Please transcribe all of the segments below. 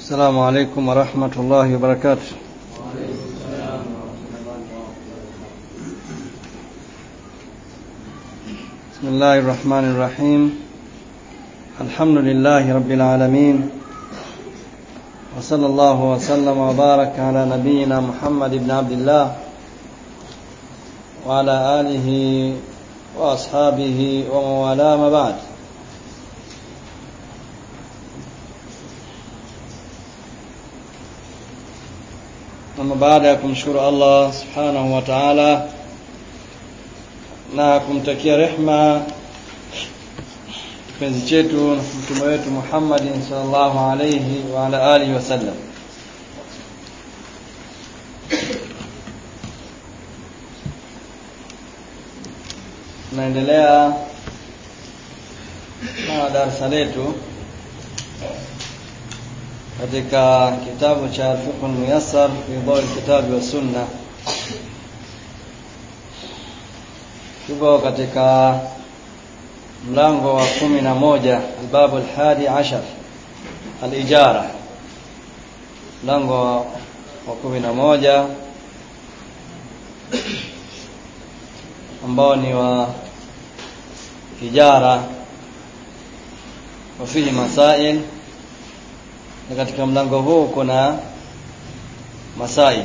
السلام عليكم ورحمة الله وبركاته بسم الله الرحمن الرحيم الحمد لله رب العالمين وصلى الله وسلم وبارك على نبينا محمد بن عبد الله وعلى آله وأصحابه ومن والاه ما بعد Ama baada ya kumshukuru Allah subhanahu wa ta'ala na kumtakia rehma kipenzi chetu na mtume wetu Muhammadin sallallahu alayhi wa ala alihi wasallam tunaendelea na darasa letu katika kitabu cha Fiqh Muyassar fi Dawl Kitabi wa Sunna tuko katika mlango wa kumi na moja albabu alhadi ashar alijara mlango wa kumi na moja ambao ni wa ijara wafihi masail na katika mlango huu kuna masail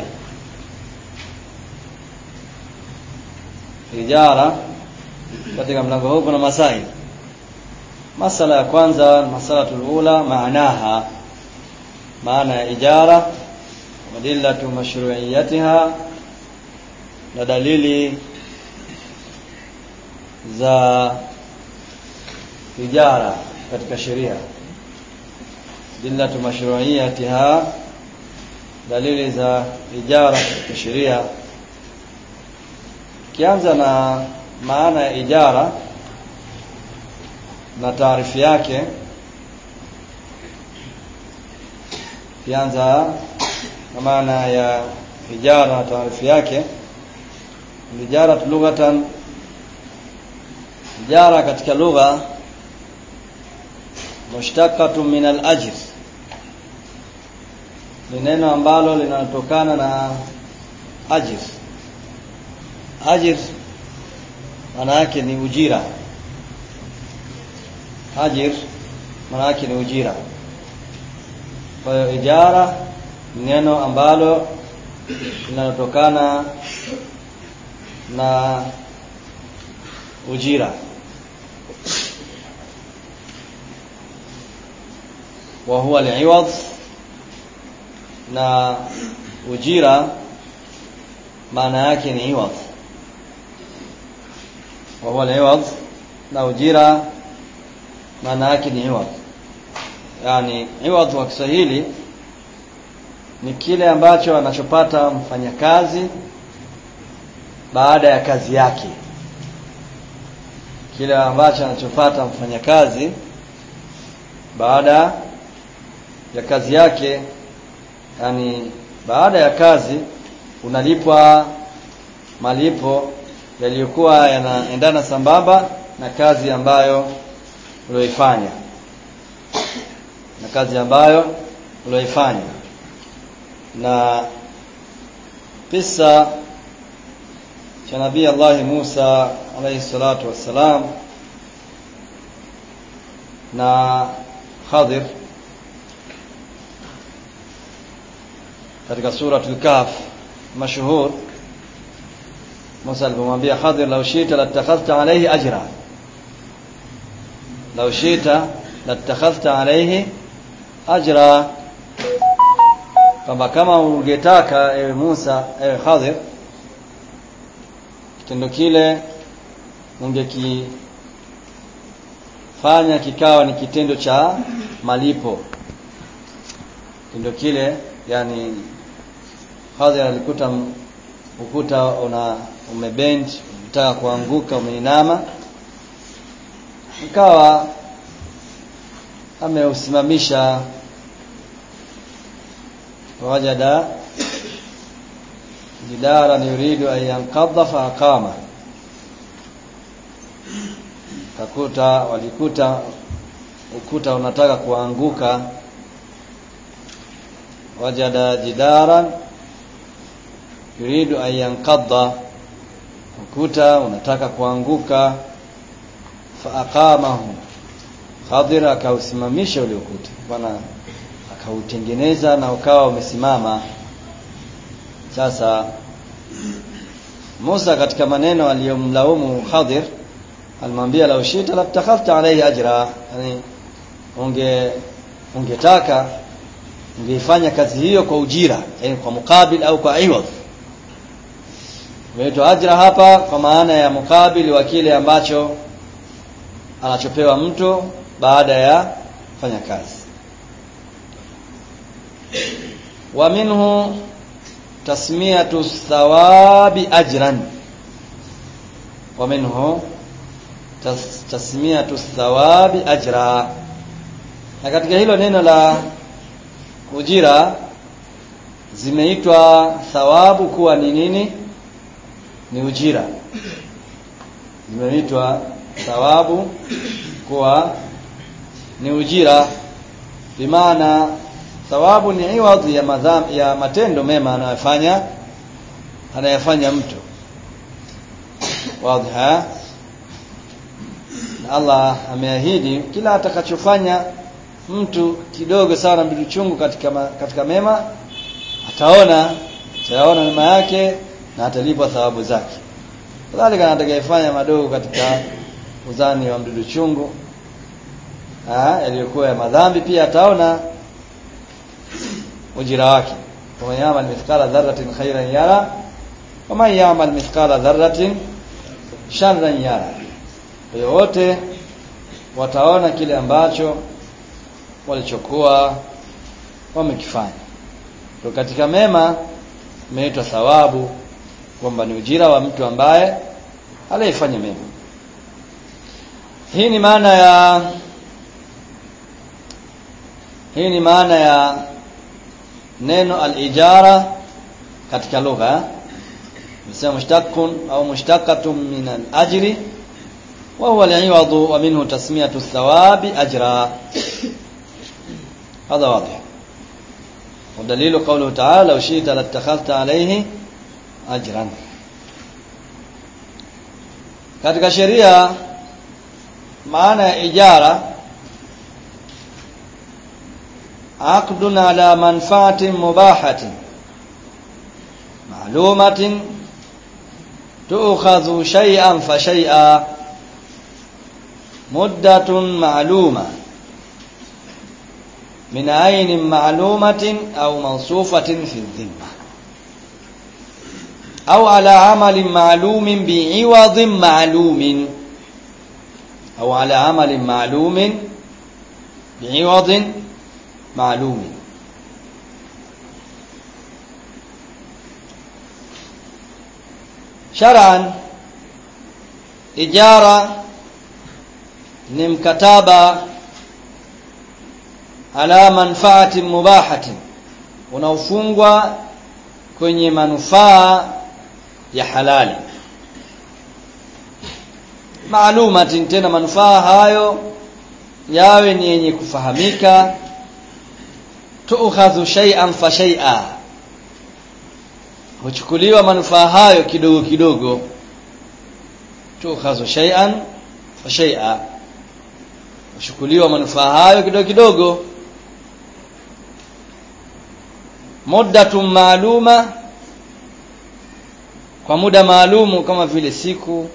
ijara katika mlango huu kuna masail masala ya kwanza masalatul ula maanaha maana ya ijara wadillatu mashru'iyatiha na dalili za ijara katika sheria dillatu mashru'iyatiha dalili za ijara katika sheria kianza na maana ya ijara na taarifu yake kianza na maana ya ijara na taarifu yake ijara lughatan ijara katika lugha mushtaqatun min al-ajr ni neno ambalo linatokana na ajir ajir maana yake ni ujira ajir maana yake ni ujira kwa hiyo ijara ni neno ambalo linalotokana na ujira wa huwa al-iwad na ujira maana yake ni iwad wa huwa al-iwad na ujira maana yake ni iwad yani iwad wa Kiswahili ni kile ambacho anachopata mfanyakazi baada ya kazi yake kile ambacho anachopata mfanyakazi baada ya kazi yake yani baada ya kazi unalipwa malipo yaliyokuwa yanaendana sambamba na kazi ambayo ulioifanya na kazi ambayo ulioifanya na kisa cha nabii Allah Musa alayhi salatu wassalam na Khadir katika suratul Kahf mashhur Musa alipomwambia Khadir law shita latakhadhta alayhi ajra law shita latakhadhta alayhi ajra kwamba kama ungetaka ewe Musa ewe Khadir kitendo kile ungekifanya kikawa ni kitendo cha malipo kitendo kile yani Khadir alikuta ukuta una umebend unataka kuanguka umeinama ikawa ameusimamisha wajada jidaran yuridu an yanqadha fa aqama kakuta walikuta ukuta unataka kuanguka wajada jidaran yuridu an yanqadha ukuta unataka kuanguka fa aqamahu Khadir akausimamisha ule ukuta bwana akautengeneza na ukawa umesimama sasa Musa katika maneno aliyomlaumu Khadir alimwambia la ushita labtakhafta alayhi ajra yani unge ungetaka ungeifanya kazi hiyo kwa ujira yani kwa mukabil au kwa iwadh Imeitwa ajra hapa kwa maana ya mukabili wa kile ambacho anachopewa mtu baada ya kufanya kazi. Wa minhu tasmiyatu thawabi ajran. Wa minhu tas, tasmiyatu thawabi ajra. Na katika hilo neno la ujira zimeitwa thawabu kuwa ni nini? ni ujira zimeitwa thawabu kuwa ni ujira bimaana thawabu ni iwadhi ya madham, ya matendo mema anayofanya anayofanya mtu wadha na Allah ameahidi kila atakachofanya mtu kidogo sana mdudu chungu katika ma, katika mema ataona ataona mema yake na atalipwa thawabu zake. Kadhalika atakayefanya madogo katika uzani wa mdudu chungu yaliyokuwa ya madhambi pia ataona ujira wake. Kama yamal mithqala dharratin khairan yara wama yamal mithqala dharratin sharran yara. Kwa hiyo wote wataona kile ambacho walichokuwa wamekifanya. Kwa katika mema imeitwa thawabu kwamba ni ujira wa mtu ambaye aliyefanya mema. Hii ni maana ya hii ni maana ya neno al-ijara katika lugha. Nisema mushtaqun au mushtaqatun min al-ajri wa huwa al-iwadu wa minhu tasmiyatu thawabi ajra. هذا واضح ودليل قوله تعالى لو شئت لاتخذت عليه ajran katika sheria maana ya ijara aqdun ala manfaatin mubahatin ma'lumatin tu'khadhu shay'an fa shay'a muddatun ma'luma min aynin ma'lumatin aw mawsufatin fi dhimma أو على عمل معلوم بعوض معلوم أو على عمل معلوم بعوض معلوم شرعا إجارة ni mkataba ala manfaati mubahatin unaofungwa kwenye manufaa ya halali maalumatin tena manufaa hayo yawe ni yenye kufahamika tuukhadhu shay'an fa shay'a huchukuliwa manufaa hayo kidogo kidogo tuukhadhu shay'an fa shay'a huchukuliwa manufaa hayo kidogo kidogo muddatun maaluma kwa muda maalumu kama vile siku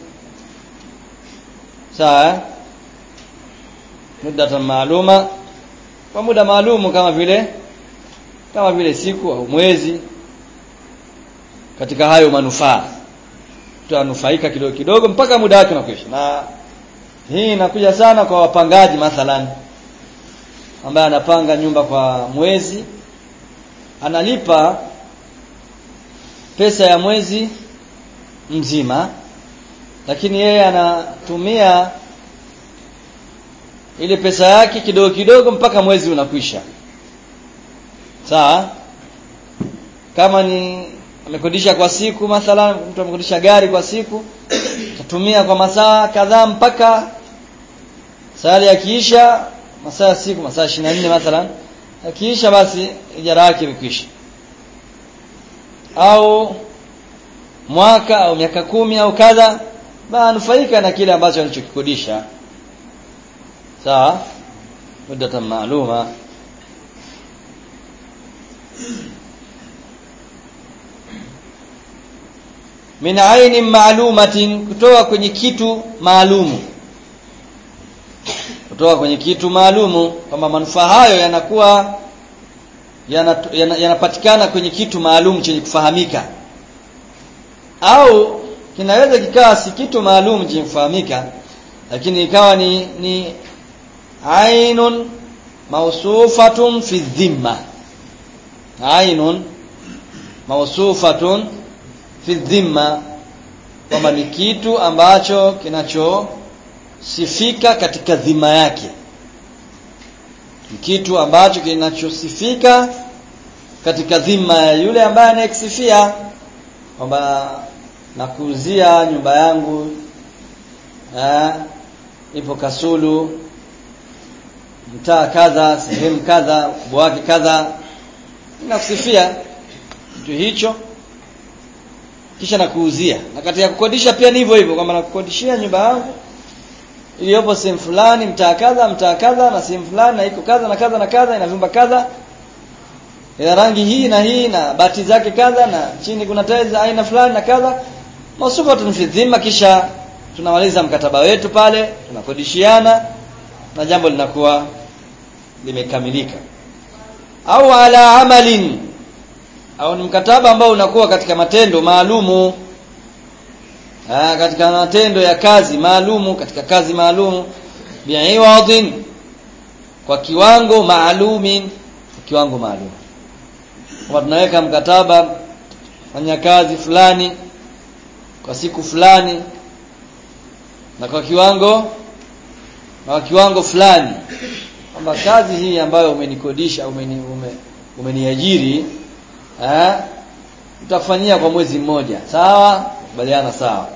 sawa muddatan maaluma kwa muda maalumu kama vile kama vile siku au mwezi katika hayo manufaa tutanufaika kidogo kidogo mpaka muda wake unakwisha na hii inakuja sana kwa wapangaji mathalan ambaye anapanga nyumba kwa mwezi analipa pesa ya mwezi mzima lakini yeye anatumia ile pesa yake kidogo kidogo mpaka mwezi unakwisha sawa kama ni amekodisha kwa siku mathalan mtu amekodisha gari kwa siku atatumia kwa masaa kadhaa mpaka saa yakiisha masaa ya siku masaa 24 mathalan akiisha basi ijara yake imekwisha au mwaka au miaka kumi au kadha banufaika na kile ambacho alichokikodisha sawa muddatan maaluma min ainin maalumatin kutoka kwenye kitu maalumu kutoka kwenye kitu maalumu kwamba manufaa hayo yanakuwa yanapatikana yana, yana kwenye kitu maalum chenye kufahamika au kinaweza kikawa si kitu maalum chenye kufahamika lakini ikawa ni ni ainun mausufatun fi dhimma ainun mausufatun fi dhimma kwamba ni kitu ambacho kinachosifika katika dhima yake ni kitu ambacho kinachosifika katika dhima ya yule ambaye anayekisifia kwamba nakuuzia nyumba yangu eh, ipo Kasulu mtaa kadha sehemu kadha ukubwa wake kadha nakusifia kitu hicho kisha nakuuzia na katika kukodisha pia ni hivyo hivyo kwamba nakukodishia nyumba yangu iliyopo sehemu fulani mtaa kadha mtaa kadha na sehemu fulani na iko kadha na kadha na kadha ina vyumba kadha ina rangi hii na hii na bati zake kadha na chini kuna tiles aina fulani na kadha masufatun fi dhimma kisha tunamaliza mkataba wetu pale tunakodishiana na jambo linakuwa limekamilika au ala amalin au ni mkataba ambao unakuwa katika matendo maalumu Aa, katika matendo ya kazi maalumu katika kazi maalumu bi'iwadin kwa kiwango maalumin kwa kiwango maalum kama tunaweka mkataba fanya kazi fulani kwa siku fulani na kwa kiwango na kwa kiwango fulani kwamba kazi hii ambayo umenikodisha umeni, ume, umeniajiri eh utafanyia kwa mwezi mmoja sawa kubaliana sawa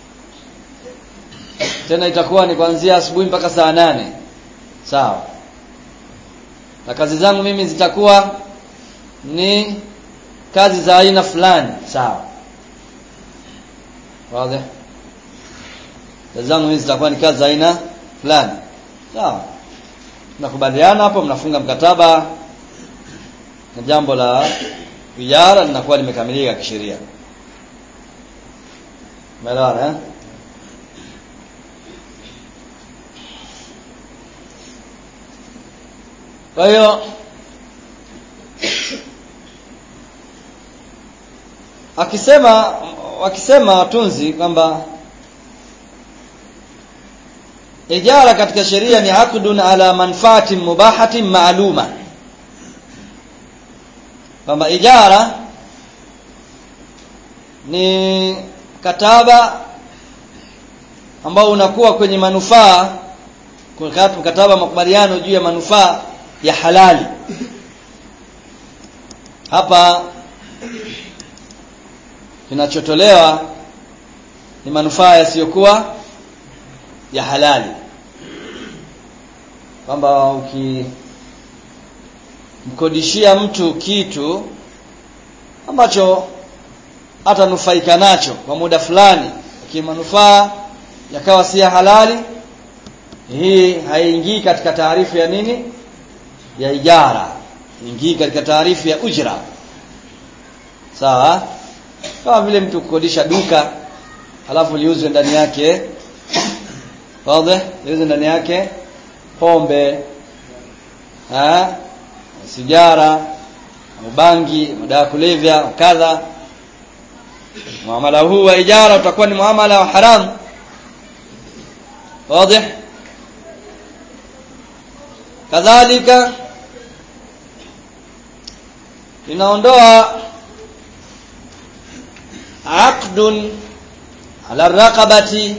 tena itakuwa ni kuanzia asubuhi mpaka saa nane sawa na kazi zangu mimi zitakuwa ni kazi za aina fulani sawa wazi kazi zangu mimi zitakuwa ni kazi za aina fulani sawa mnakubaliana hapo mnafunga mkataba na jambo la ijara linakuwa limekamilika kisheria umeelewana eh kwa hiyo akisema wakisema watunzi kwamba ijara katika sheria ni aqdun ala manfaatin mubahatin maaluma kwamba ijara ni mkataba ambao unakuwa kwenye manufaa mkataba makubaliano juu ya manufaa ya halali hapa kinachotolewa ni manufaa yasiyokuwa ya halali kwamba ukimkodishia mtu kitu ambacho atanufaika nacho kwa muda fulani kimanufaa yakawa si ya halali hii haingii katika taarifu ya nini ya ijara ingii katika taarifu ya ujra sawa kama vile mtu kukodisha duka alafu liuzwe ndani yake wazi liuzwe ndani yake pombe ha sigara au bangi madawa ya kulevya kadha muamala huu wa ijara utakuwa ni muamala wa haramu wazi kadhalika inaondoa aqdun ala raqabati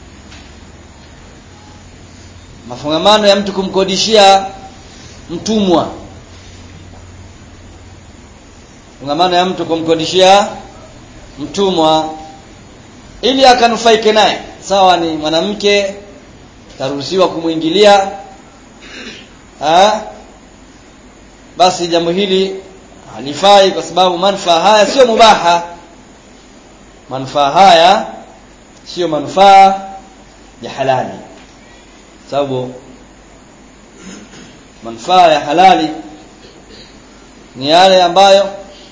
mafungamano ya mtu kumkodishia mtumwa fungamano ya mtu kumkodishia mtumwa ili akanufaike naye sawa ni mwanamke taruhusiwa kumwingilia basi jambo hili halifai kwa sababu manufaa haya sio mubaha manufaa haya sio manufaa ya halali sababu manufaa ya halali ni yale ambayo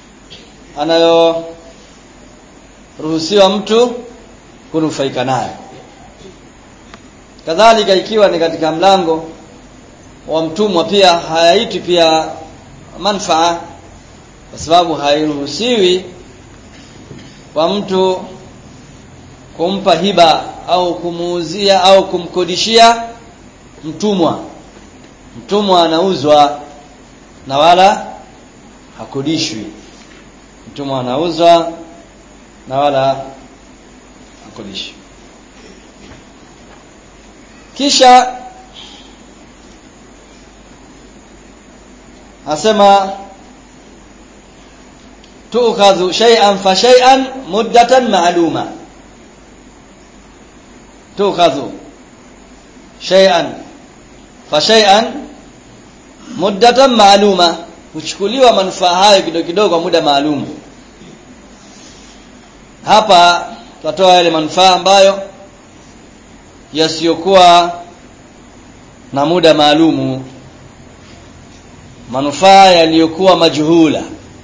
anayoruhusiwa mtu kunufaika nayo kadhalika ikiwa ni katika mlango wa mtumwa pia hayaiti pia manfaa kwa sababu hairuhusiwi kwa mtu kumpa hiba au kumuuzia au kumkodishia mtumwa mtumwa anauzwa na wala hakodishwi mtumwa anauzwa na wala hakodishwi kisha asema tu'khadhu shay'an fa shay'an muddatan ma'luma tu'khadhu shay'an fa shay'an muddatan ma'luma huchukuliwa manufaa hayo kidogo kidogo kwa muda maalum hapa tutatoa yale manufaa ambayo yasiyokuwa na muda maalumu manufaa yaliyokuwa majuhula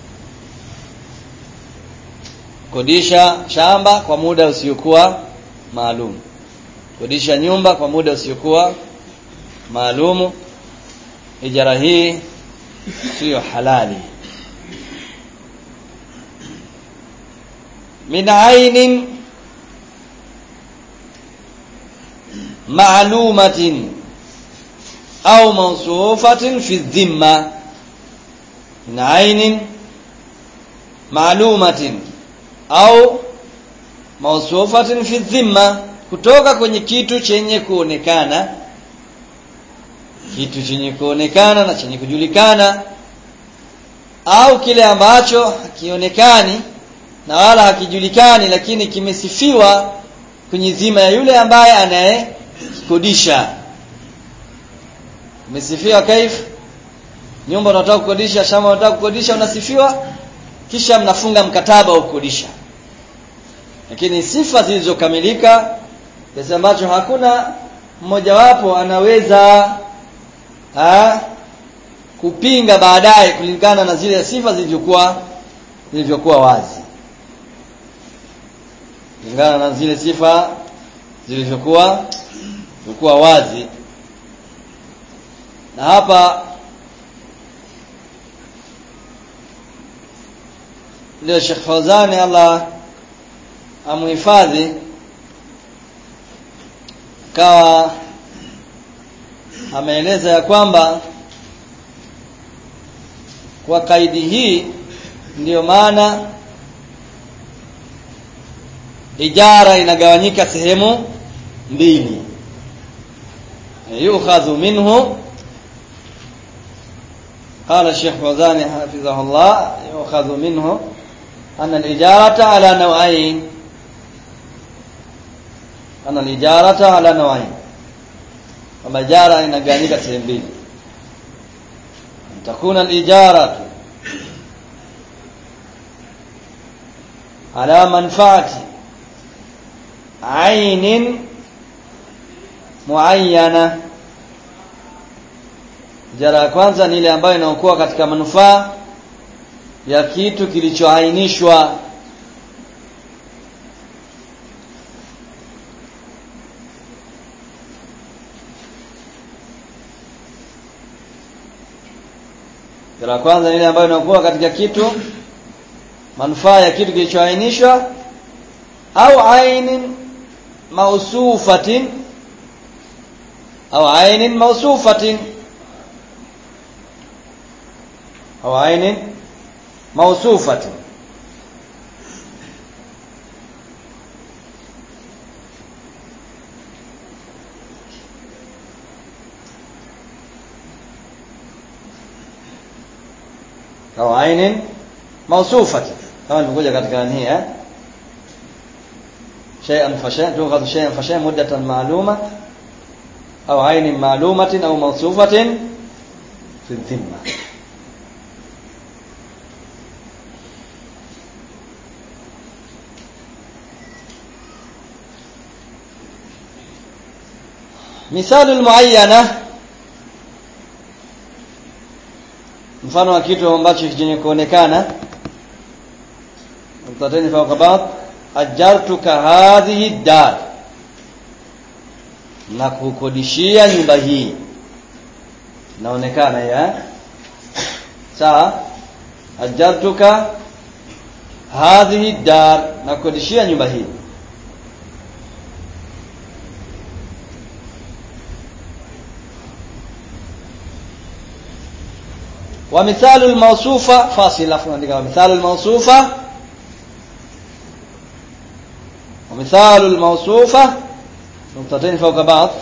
kodisha shamba kwa muda usiokuwa maalum kodisha nyumba kwa muda usiokuwa maalumu ijara hii siyo halali min ainin معلومة أو موصوفة في الذمة من عين معلومة أو موصوفة في الذمة kutoka kwenye kitu chenye kuonekana kitu chenye kuonekana na chenye kujulikana au kile ambacho hakionekani na wala hakijulikani lakini kimesifiwa kwenye dhima ya yule ambaye anaye kodisha umesifiwa kaif nyumba unataka kukodisha shamba unataka kukodisha unasifiwa kisha mnafunga mkataba wa kukodisha lakini sifa zilizokamilika kiasi ambacho hakuna mmojawapo anaweza ha, kupinga baadaye kulingana na zile sifa zilivyokuwa zilivyokuwa wazi kulingana na zile sifa zilivyokuwa zilikuwa wazi na hapa ndio Sheikh Fawzani Allah amuhifadhi kawa ameeleza ya kwamba kwa kaidi hii ndiyo maana ijara inagawanyika sehemu mbili yukhadhu minhu قال الشيخ فوزان حفظه الله يؤخذ منه أن الإجارة على نوعين أن الإجارة على نوعين كما إجارة inagawanyika sehemu mbili تكون الإجارة على منفعة عين معينة Ijara ya kwanza ni ile ambayo inaokuwa katika manufaa ya kitu kilichoainishwa Ijara ya kwanza ni ile ambayo inaokuwa katika kitu manufaa ya kitu kilichoainishwa au ainin mausufatin au ainin mausufatin أو عين موصوفة أو عين موصوفة كما نقول katika هي شيئا فشيئا تؤخذ شيئا فشيئا مدة معلومة أو عين معلومة أو موصوفة في الذمة misalu almuayyana mfano wa kitu ambacho chenye kuonekana mtateni fawqa ba'd ajartuka hadhihi dar na kukodishia nyumba hii inaonekana ya sawa ajartuka hadhihi dar na kukodishia nyumba hii ومثال الموصوفة فاصل عفوا مثال الموصوفة ومثال الموصوفة نقطتين فوق بعض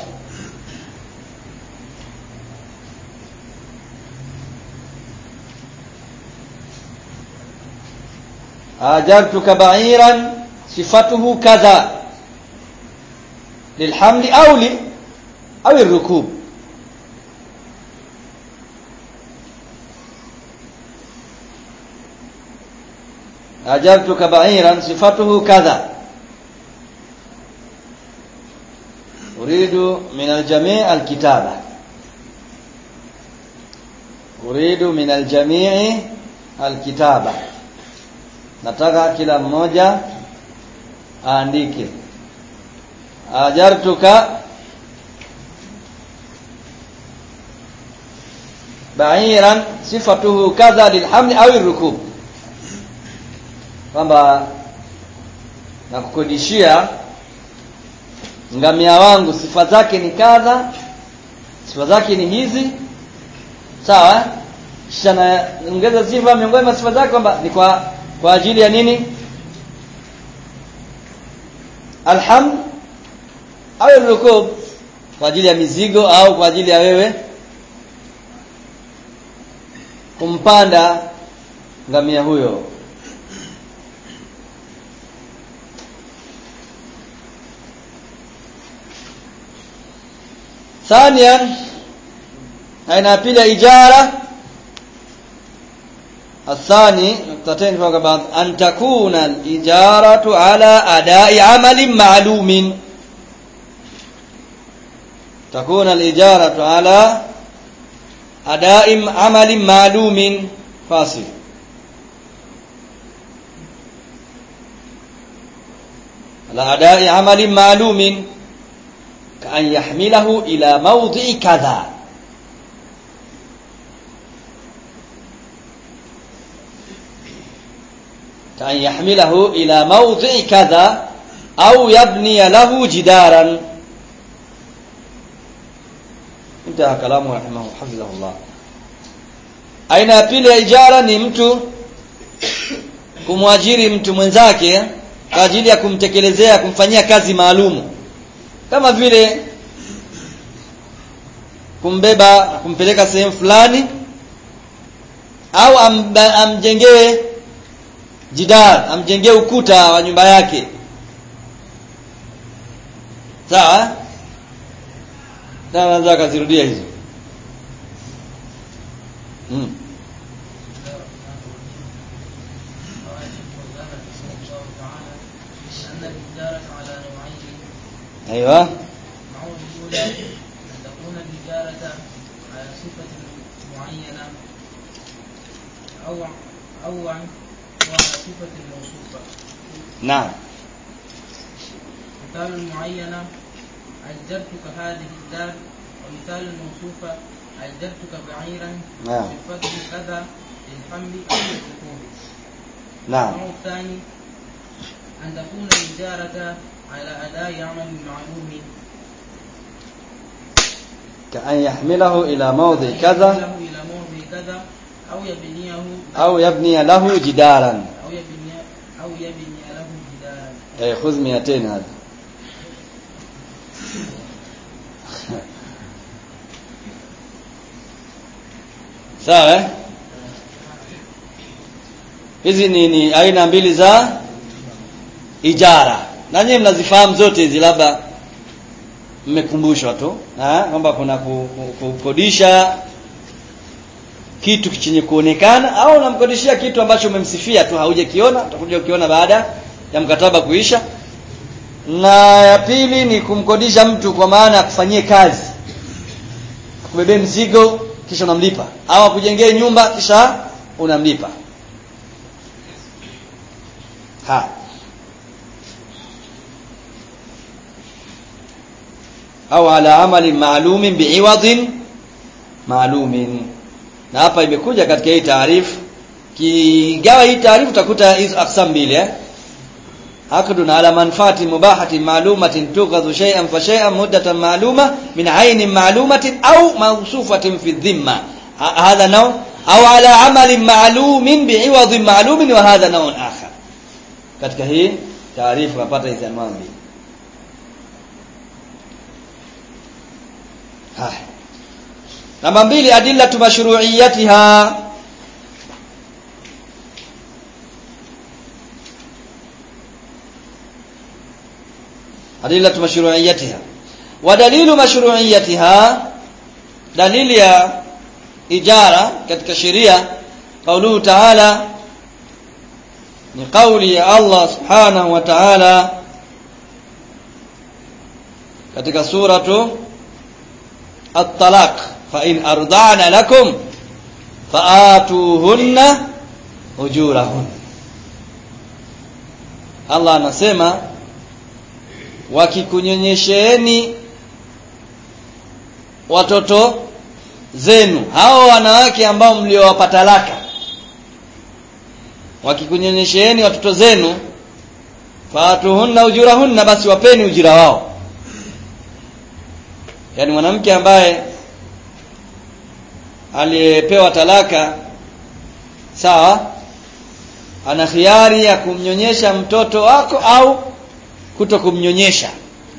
آجرتك بعيرا صفته كذا للحمل أو ل أو الركوب أجرتك بعيرا صفته كذا أريد من الجميع الكتابة أريد من الجميع الكتابة nataka kila mmoja aandike ajartuka ba'iran sifatuhu kadha lilhamli au rukub kwamba nakukodishia ngamia wangu sifa zake ni kadha sifa zake ni hizi sawa kisha naongeza sifa miongoni mwa sifa zake kwamba ni kwa kwa ajili ya nini alham au rukub kwa ajili ya mizigo au kwa ajili ya wewe kumpanda ngamia huyo ثانيا aina ya pili ya ijara الثاني نقطتين فوق بعض أن تكون الإجارة على أداء عمل معلوم تكون الإجارة على أداء عمل معلوم فاصل على أداء عمل معلوم كأن يحمله إلى موضع كذا كأن يحمله إلى موضع كذا أو يبني له جدارا انتهى كلامه رحمه حفظه الله aina ya pili ya ijara ni mtu kumwajiri mtu mwenzake kwa ajili ya kumtekelezea kumfanyia kazi maalumu kama vile kumbeba na kumpeleka sehemu fulani au am, amjengee jidar amjengee ukuta wa nyumba yake sawa naweza akazirudia hizo hmm. ايوه المعون الأولى أن تكون الإجارة على صفة معينة أو أو عن وعلى صفة موصوفة نعم مثال المعينة أجرتك هذه الدار ومثال الموصوفة أجرتك بعيرا نعم. صفته كذا للحمل أو للركوب نعم النوع الثاني أن تكون الإجارة على أداء عمل معلوم كأن يحمله إلى موضع كذا له إلى موضع كذا أو يبنيه أو يبني له جدارا أو يبني أو يبني له جدارا أي خذ 200 هذا sawa eh? hizi ni, ni aina mbili za ijara na nyinyi mnazifahamu zote hizi labda mmekumbushwa tu eh, kwamba kuna ku- ku- kukodisha kitu chenye kuonekana au unamkodishia kitu ambacho umemsifia tu haujakiona utakuja ukiona baada ya mkataba kuisha na ya pili ni kumkodisha mtu kwa maana akufanyie kazi akubebee mzigo kisha unamlipa au akujengee nyumba kisha unamlipa ha au ala amalin maalumin biiwadin maalumin na hapa imekuja katika hii taarifu kigawa hii taarifu utakuta hizo aksam mbili eh عقد على منفعة مباحة معلومة تؤخذ شيئا فشيئا مدة معلومة من عين معلومة أو موصوفة في الذمة هذا نوع أو على عمل معلوم بعوض معلوم وهذا نوع آخر katika hii taarifu napata hizi anwaa mbili haya namba mbili adillatu mashru'iyatiha adillatu mashru'iyatiha wa dalilu mashru'iyatiha dalili ya ijara katika sheria qauluhu ta'ala ni kauli ya Allah subhanahu wa ta'ala katika suratu at-talaq fa in arda'na lakum fa'atuhunna ujurahun Allah anasema wakikunyonyesheeni watoto zenu hao wanawake ambao mliowapa talaka wakikunyonyesheeni watoto zenu fatuhunna ujurahunna basi wapeni ujira wao yaani mwanamke ambaye aliyepewa talaka sawa ana khiari ya kumnyonyesha mtoto wako au kuto kumnyonyesha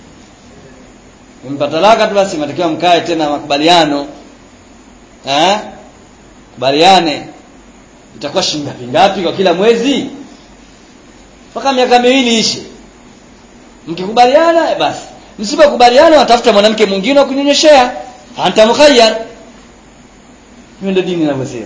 umpa talaka tu basi matakiwa mkae tena makubaliano eh kubaliane itakuwa shilingi ngapi ngapi kwa kila mwezi mpaka miaka miwili ishe mkikubaliana basi msipokubaliana watafuta mwanamke mwingine wa kunyonyeshea anta mukhayyar hiyo ndio dini inavyosema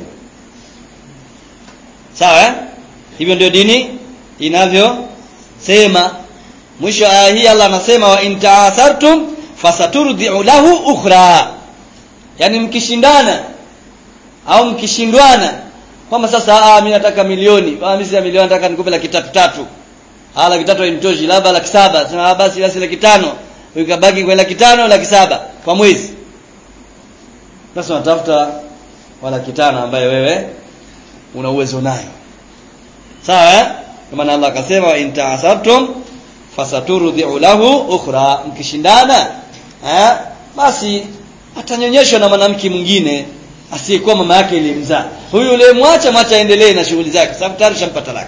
sawa eh? hivyo ndio dini inavyosema mwisho aya hii Allah anasema wa in ta'asartum fasaturdi'u lahu ukhra yani mkishindana au mkishindwana kwamba sasa ah mimi nataka milioni ah mimi si milioni nataka nikupe laki tatu tatu ah laki tatu hainitoshi labda laki saba sema basi basi laki tano ukabaki kwa laki tano laki saba kwa mwezi sasa unatafuta wa laki tano ambaye wewe una uwezo nayo sawa eh kwa maana Allah akasema wa in ta'asartum fasaturdi'u lahu ukhra mkishindana eh basi atanyonyeshwa na mwanamke mwingine asiyekuwa mama yake ilimzaa huyu yule mwacha mwacha aendelee na shughuli zake sababu tayari shampa talaka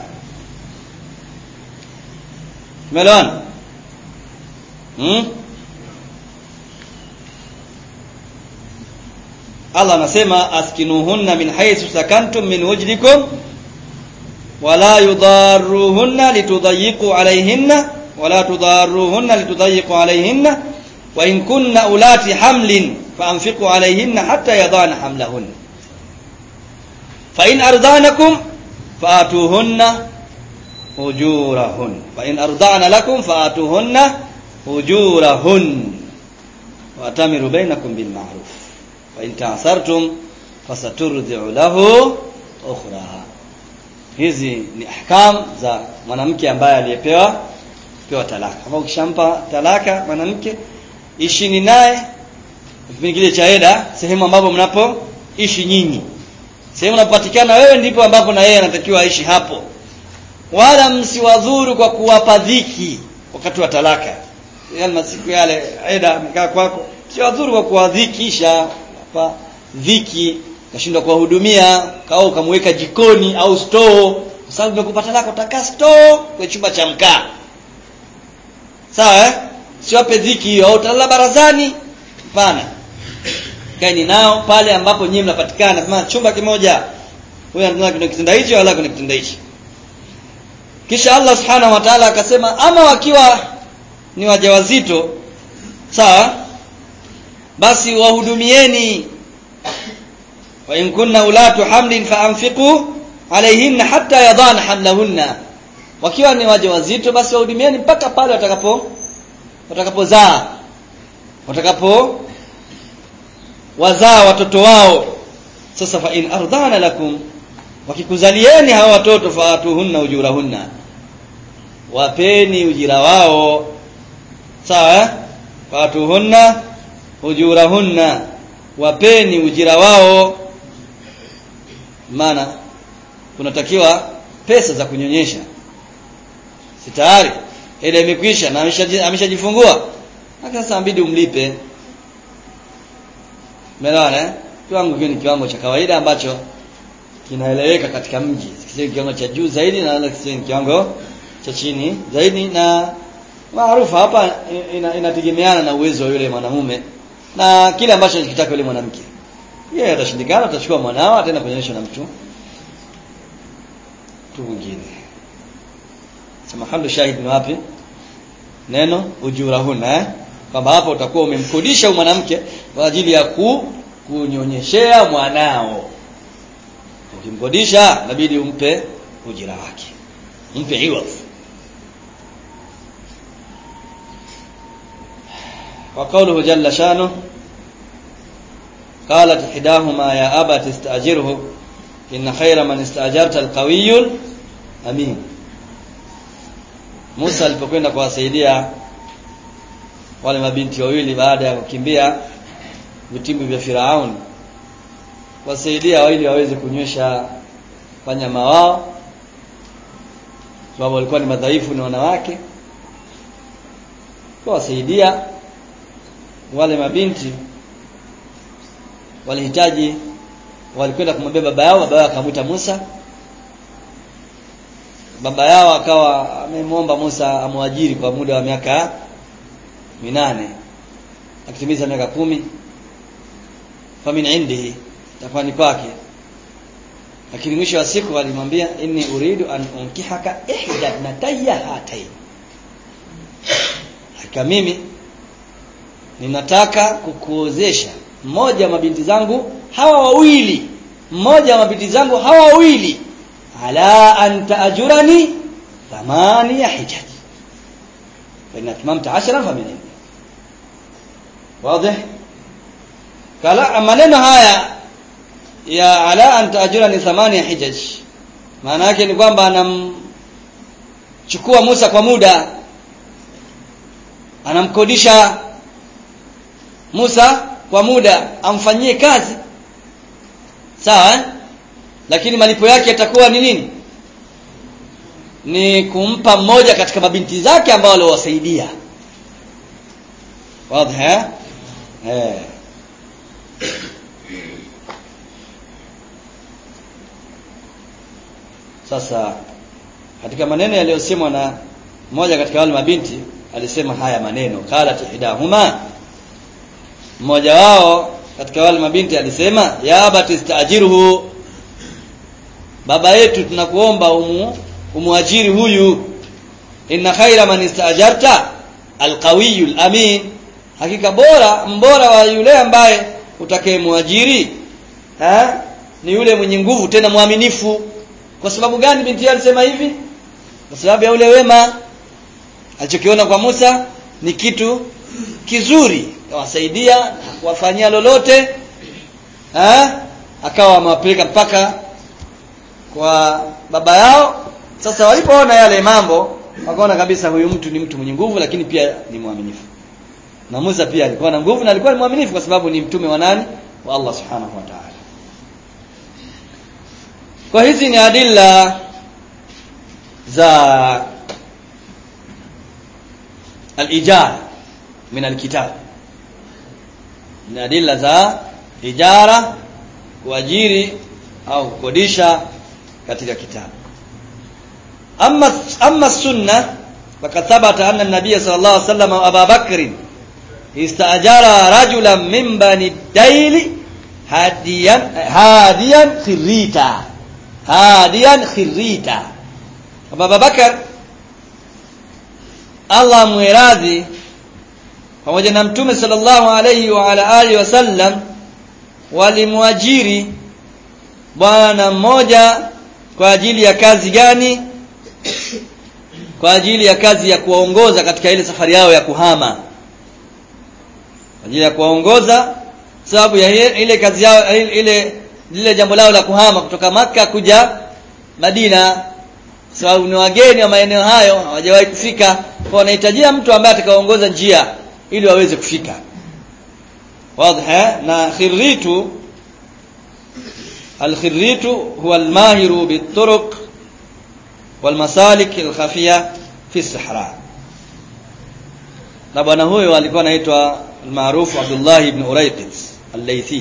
umeelewana hmm? Allah anasema askinuhunna min haythu sakantum min wujdikum wala yudarruhunna litudayyiqu alayhinna wala tudarruhunna litudayyiqu alayhinna wa in kunna ulati hamlin فأنفقوا عليهن حتى يضعن حملهن فإن أرضانكم فآتوهن أجورهن فإن أرضعن لكم فآتوهن أجورهن وأتمروا بينكم بالمعروف وإن تعثرتم فسترضع له أخرى hizi ni ahkam za mwanamke ambaye aliyepewa pewa talaka kama ukishampa talaka mwanamke ishini naye kipindi kile cha eda sehemu ambapo mnapoishi nyinyi sehemu unapopatikana wewe ndipo ambapo na yeye anatakiwa aishi hapo wala msiwadhuru kwa kuwapa dhiki wakati wa talaka yale masiku yale eda amekaa kwako siwadhuru kwa kuwadhikisha hapa dhiki kashindwa kuwahudumia kao ukamweka jikoni au store kwa sababu umekupa talaka utakaa store kwenye chumba cha mkaa sawa eh siwape dhiki hiyo au utalala barazani hapana kaeni nao pale ambapo nyinyi mnapatikana kama chumba kimoja huyu anataka kuna kitanda hichi wala kuna kitanda hichi kisha Allah subhanahu wa ta'ala akasema ama wakiwa ni wajawazito sawa basi wahudumieni wa in kunna ulatu hamlin faanfiqu alayhinna hatta yadana hamlahunna wakiwa ni wajawazito basi wahudumieni mpaka pale watakapo watakapozaa watakapo wazaa watoto wao sasa fa in ardana lakum wakikuzalieni hawa watoto faatuhunna ujurahunna wapeni ujira wao sawa eh? faatuhunna ujurahunna wapeni ujira wao maana kunatakiwa pesa za kunyonyesha si tayari ile imekwisha na ameshajifungua sasa inabidi umlipe umeelewana eh kiwango kile ni kiwango cha kawaida ambacho kinaeleweka katika mji sio kiwango cha juu zaidi na wala sio kiwango cha chini zaidi na maarufu hapa inategemeana ina na uwezo wa yule mwanamume na kile ambacho anakitaka yule mwanamke yeye atashindikana atachukua mwanao ataenda kuonyesha na mtu mtu mwingine sema hamdu shahid ni wapi neno ujurahuna eh kwamba hapo utakuwa umemkodisha mwanamke kwa ajili ya ku, kunyonyeshea mwanao ukimkodisha inabidi umpe ujira wake umpe iwadh وقوله جل شانه قالت إحداهما يا أبت استأجره إن خير من استأجرت القوي الأمين Musa alipokwenda kuwasaidia wale mabinti wawili baada ya kukimbia vitimbi vya Firaun wasaidia wawili waweze kunywesha wanyama wao sababu walikuwa ni madhaifu ni wanawake kwa wasaidia wale mabinti walihitaji walikwenda kumwambia baba yao baba yao akamwita Musa baba yao akawa amemwomba Musa amwajiri kwa muda wa miaka minane akitimiza miaka kumi famin indihi tafani kwake lakini mwisho wa siku alimwambia inni uridu an unkihaka ihda natayya hatain hakika mimi ninataka kukuozesha mmoja wa mabinti zangu hawa wawili mmoja wa mabinti zangu hawa wawili ala an taajurani thamania hijaj fa in atmamta 10 fa min wazi kala maneno haya ya ala an taajurani thamania hijaj maana yake ni kwamba anamchukua Musa kwa muda anamkodisha Musa kwa muda amfanyie kazi sawa eh? lakini malipo yake yatakuwa ni nini ni kumpa mmoja katika mabinti zake ambao waliowasaidia wazi eh eh sasa katika maneno yaliyosemwa na mmoja katika wale mabinti alisema haya maneno qalat ihdahuma mmoja wao katika wale mabinti alisema ya abati istaajiruhu baba yetu tunakuomba umu umuajiri huyu inna khaira man istaajarta alqawiyul amin hakika bora mbora wa yule ambaye utakayemwajiri eh ni yule mwenye nguvu tena mwaminifu kwa sababu gani binti alisema hivi kwa sababu ya ule wema alichokiona kwa Musa ni kitu kizuri kawasaidia kuwafanyia lolote eh akawa amewapeleka mpaka kwa baba yao sasa walipoona yale mambo wakaona kabisa huyu mtu ni mtu mwenye nguvu lakini pia ni mwaminifu na Musa pia alikuwa na nguvu na alikuwa ni mwaminifu kwa sababu ni mtume wa nani wa Allah subhanahu wa ta'ala kwa hizi ni adilla za al-ijara min al-kitab ni adilla za ijara kuajiri au kukodisha katika kitabu amma amma sunna faqad thabata anna an-nabiy sallallahu alayhi wasallam wa Abu Bakr istajara rajulan min bani Dayl hadiyan hadiyan khirita hadiyan khirita Abu Bakar Allah muiradhi pamoja na mtume sallallahu alayhi wa ala alihi wasallam walimwajiri bwana mmoja kwa ajili ya kazi gani kwa ajili ya kazi ya kuwaongoza katika ile safari yao ya kuhama ajili ya kuwaongoza sababu ya ile kazi yao ile lile jambo lao la kuhama kutoka maka kuja Madina sababu ni wageni wa maeneo hayo hawajawahi kufika kwa wanahitajia mtu ambaye atakaoongoza njia ili waweze kufika wazi na khirritu الخريت هو الماهر بالطرق والمسالك الخفية في الصحراء na bwana huyo alikuwa anaitwa maarufu Abdullah ibn Urayqit al-Laythi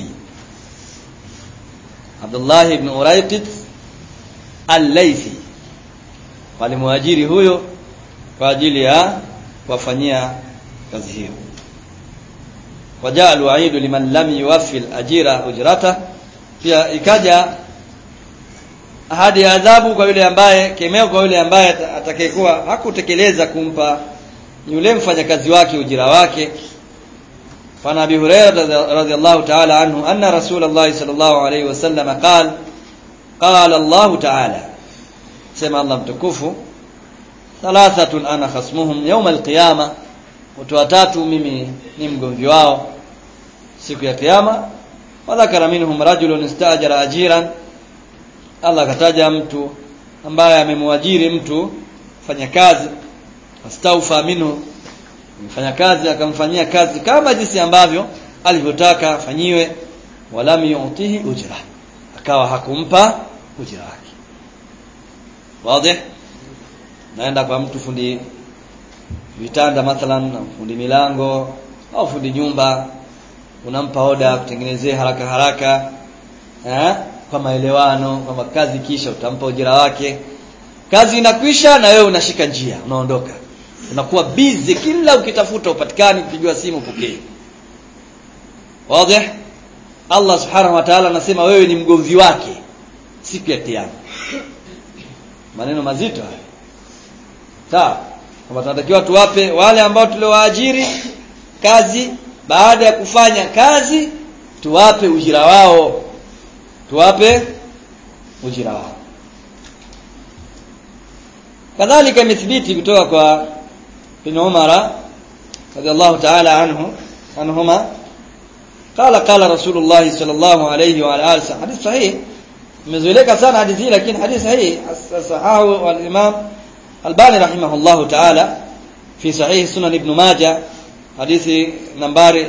Abdullah ibn Urayqit al-Laythi walimwajiri huyo kwa ajili ya kuwafanyia kazi hiyo wajalu aidu liman lam yuwaffi al-ajira ujrata pia ikaja ahadi ya adhabu kwa yule ambaye kemeo kwa yule ambaye atakayekuwa hakutekeleza kumpa yule mfanyakazi wake ujira wake فعن ابي هريره رضي الله تعالى عنه ان رسول الله صلى الله عليه وسلم قال قال الله تعالى سمع الله متكفو ثلاثه انا خصمهم يوم القيامه watu watatu mimi ni mgomvi wao siku ya kiyama wadhakara minhum rajulun istajara ajiran Allah kataja mtu ambaye amemwajiri mtu fanya kazi astaufa minhu mfanya kazi akamfanyia kazi kama jinsi ambavyo alivyotaka afanyiwe walam yu'tihi ujra akawa hakumpa ujira wake wazi naenda kwa mtu fundi vitanda mathalan fundi milango au fundi nyumba unampa oda kutengenezea haraka haraka eh kwa maelewano kwamba kazi kisha utampa ujira wake kazi inakwisha na wewe unashika njia unaondoka unakuwa busy kila ukitafuta upatikani kupigiwa simu pokee wazi Allah subhanahu wa ta'ala anasema wewe ni mgomvi wake siku ya kiyama maneno mazito haya sawa kwamba tunatakiwa tuwape wale ambao tuliowaajiri kazi baada ya kufanya kazi tuwape ujira wao tuwape ujira wao kadhalika imethibiti kutoka kwa ibn Umar radhiallahu ta'ala anhu anhuma qala qala rasulullah sallallahu alayhi wa alihi wasallam hadith sahih imezoeleka sana hadithi hii lakini hadithi sahih sahahu al-imam albani rahimahullahu ta'ala fi sahih sunan ibn majah hadithi nambari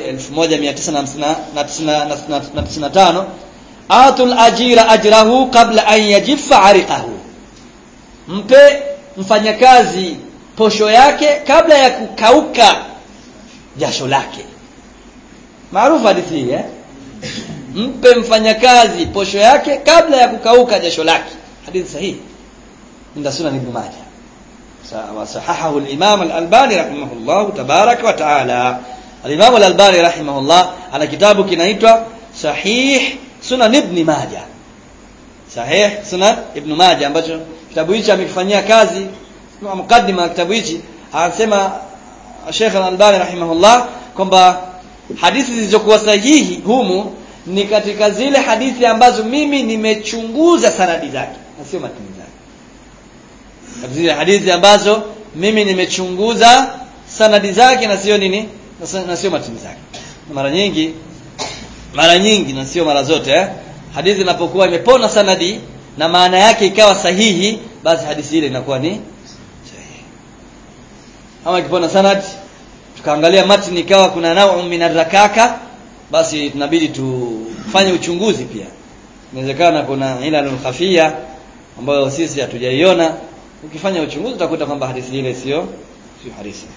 1995 atul ajira ajrahu qabla an yajiffa ariqahu mpe mfanyakazi posho yake kabla ya kukauka jasho lake maarufu hadithi hii eh mpe mfanyakazi posho yake kabla ya kukauka jasho lake hadithi sahihi inda sunan ibn majah وصححه الإمام الألباني رحمه الله تبارك وتعالى الإمام الألباني رحمه الله على كتابه كنايتوا صحيح سنن ابن ماجه صحيح سنن ابن ماجه ambacho kitabu hichi amekifanyia kazi kama mukaddima wa kitabu hichi anasema Sheikh Al-Albani rahimahullah kwamba hadithi zilizokuwa sahihi humu ni katika zile hadithi ambazo mimi nimechunguza sanadi zake na sio matini zake zile hadithi ambazo mimi nimechunguza sanadi zake na sio nini na sio matini zake mara nyingi mara nyingi na sio mara zote eh? hadithi inapokuwa imepona sanadi na maana yake ikawa sahihi basi hadithi ile inakuwa ni sahihi ama ikipona sanad tukaangalia matni ikawa kuna nau min rakaka basi tunabidi tufanye uchunguzi pia inawezekana kuna ilalul khafia ambayo sisi hatujaiona ukifanya uchunguzi utakuta kwamba hadithi ile sio sio hadithi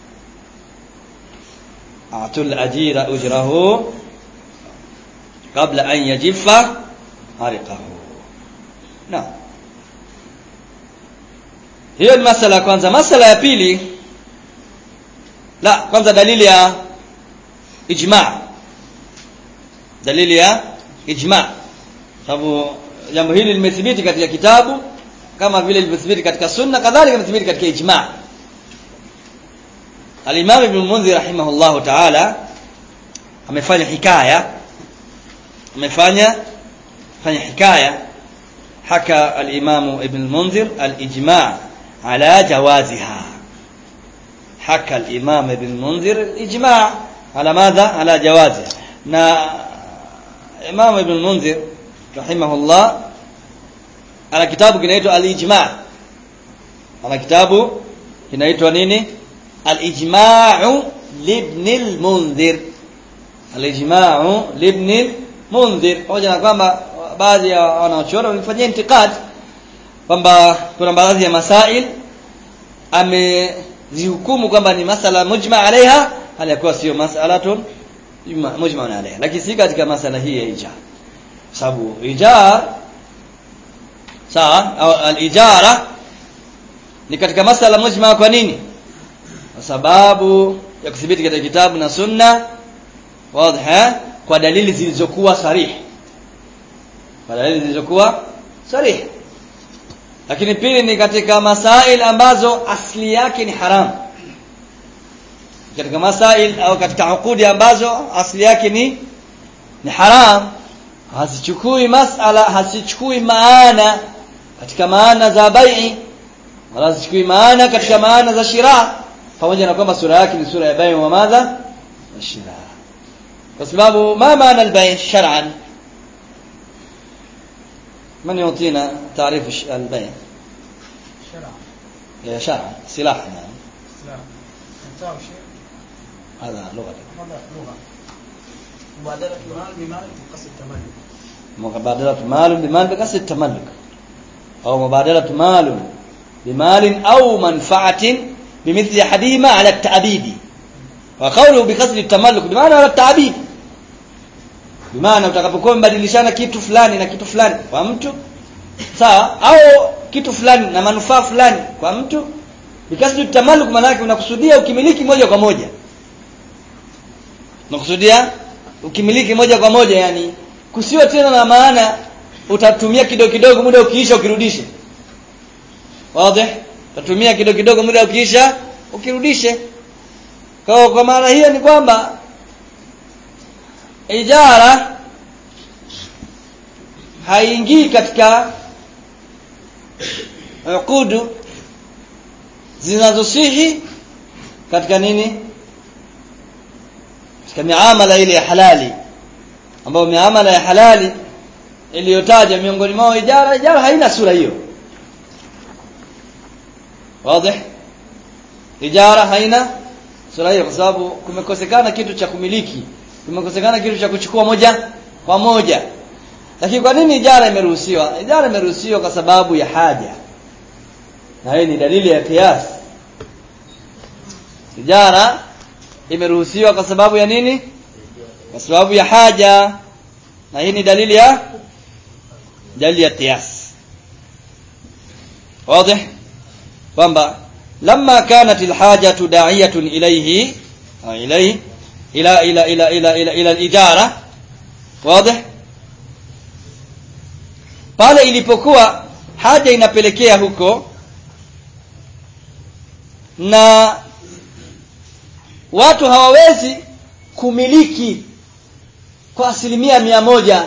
atul ajira ujrahu kabla an yajifa ariqahu na hiyo ni masala ya kwanza masala ya pili la kwanza dalili ya ijma dalili ya ijma sababu jambo hili limethibiti katika kitabu kama vile limethibiti katika sunna kadhalika limethibiti katika ijma al-Imam Ibn Munzir rahimahullah ta'ala amefanya hikaya amefanya fanya hikaya haka al-Imam Ibn Munzir al-ijma' ala jawaziha haka al-Imam Ibn Munzir al-ijma' ala madha ala jawazi na Imam Ibn Munzir rahimahullah ana kitabu kinaitwa al-ijma' ana kitabu kinaitwa nini al-ijma'u libn al-munzir al-ijma'u libn al-munzir pamoja na kwamba baadhi ya wanaochora walifanyia intikad kwamba kuna baadhi ya masail amezihukumu kwamba ni masala mujma alaiha hali yakuwa sio masalatun mujma alaiha lakini si katika masala hii ya ijar sababu ijar sawa au al-ijara ni katika masala mujma kwa nini kwa sababu ya kuthibiti katika kitabu na sunna wazi kwa dalili zilizokuwa sarih kwa dalili zilizokuwa sarih lakini pili ni katika masail ambazo asli yake ni haram katika masail au katika ukudi ambazo asli yake ni ni haram hazichukui masala hazichukui maana katika maana za bai'i wala hazichukui maana katika maana za shira pamoja na kwamba sura yake ni sura ya bai'i wa madha wa shira kwa sababu ma maana al-bai' shar'an من يعطينا تعريف البيع شرع شرعا سلاح نعم اسلام انتهى شيء هذا لغة هذا لغه مبادره المال بمال بقصد التملك مبادرة مال بمال بقصد التملك أو مبادرة مال بمال أو منفعة بمثل أحدهما على التأبيد وقوله بقصد التملك بمعنى على التأبيد bimaana utakapokuwa mbadilishana kitu fulani na kitu fulani kwa mtu sawa au kitu fulani na manufaa fulani kwa mtu bikasdi tamaluk maana yake unakusudia ukimiliki moja kwa moja unakusudia ukimiliki moja kwa moja yani kusio tena na maana utatumia kidogo kidogo muda ukiisha ukirudishe wazi utatumia kidogo kidogo muda ukiisha ukirudishe kwa kwa maana hiyo ni kwamba ijara haingii katika ukudu zinazosihi katika nini katika miamala ile ya halali ambayo miamala ya halali iliyotaja miongoni mwao ijara ijara haina sura hiyo wazi ijara haina sura hiyo kwa sababu kumekosekana kitu cha kumiliki kumekosekana kitu cha kuchukua moja kwa moja lakini kwa nini ijara imeruhusiwa ijara imeruhusiwa kwa sababu ya haja na hii ni dalili ya kiasi ijara imeruhusiwa kwa sababu ya nini kwa sababu ya haja na hii ni dalili ya dalili ya kiasi wazi kwamba lamma kanat alhajatu da'iyatun ilayhi au ilayhi ila ila ila ila ila ila al-ijara wazi pale ilipokuwa haja inapelekea huko na watu hawawezi kumiliki kwa asilimia mia moja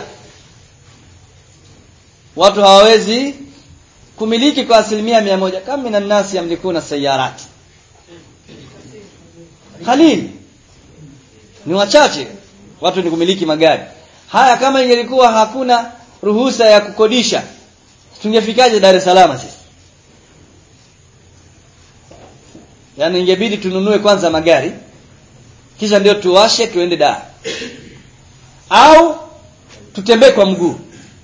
watu hawawezi kumiliki kwa asilimia mia moja kama minan nasi yamlikuna sayarati khalil ni wachache watu ni kumiliki magari haya kama ingelikuwa hakuna ruhusa ya kukodisha tungefikaje Dar es Salaam sisi yaani ingebidi tununue kwanza magari kisha ndio tuwashe tuende Dar au tutembee kwa mguu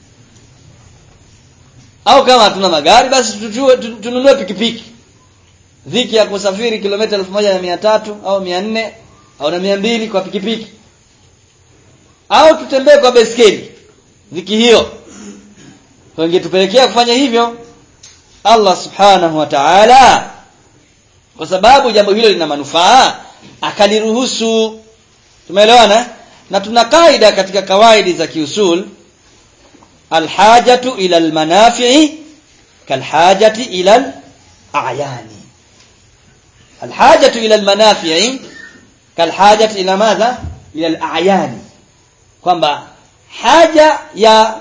au kama hatuna magari basi tutue, tununue pikipiki dhiki ya kusafiri kilomita elfu moja na mia tatu au mia nne au na mia mbili kwa pikipiki au tutembee kwa beskeli dhiki hiyo wangetupelekea kufanya hivyo Allah subhanahu wa ta'ala kwa sababu jambo hilo lina manufaa akaliruhusu tumeelewana na tuna kaida katika kawaidi za kiusul alhajatu ila almanafi'i kalhajati ila alayani alhajatu ila almanafi'i kalhajati ila madha ila alayani kwamba haja ya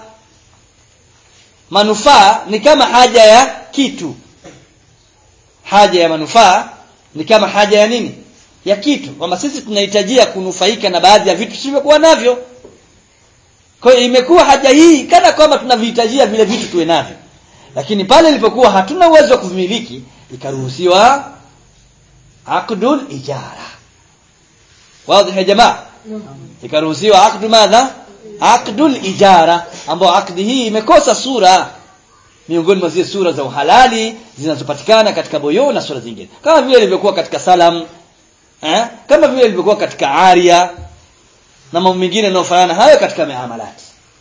manufaa ni kama haja ya kitu haja ya manufaa ni kama haja ya nini ya kitu kwamba sisi tunahitajia kunufaika na baadhi ya vitu tusivyokuwa navyo kwa hiyo imekuwa haja hii kana kwamba tunavihitajia vile vitu tuwe navyo lakini pale ilipokuwa hatuna uwezo wa kuvimiliki ikaruhusiwa aqdul ijara wazi ya jamaa ikaruhusiwa aqdu madha aqdul ijara ambao akdi hii imekosa sura miongoni mwa zile sura za uhalali zinazopatikana katika boyo na sura zingine kama vile ilivyokuwa katika salam eh? kama vile ilivyokuwa katika aria na mambo mengine yanayofanana hayo katika miamalati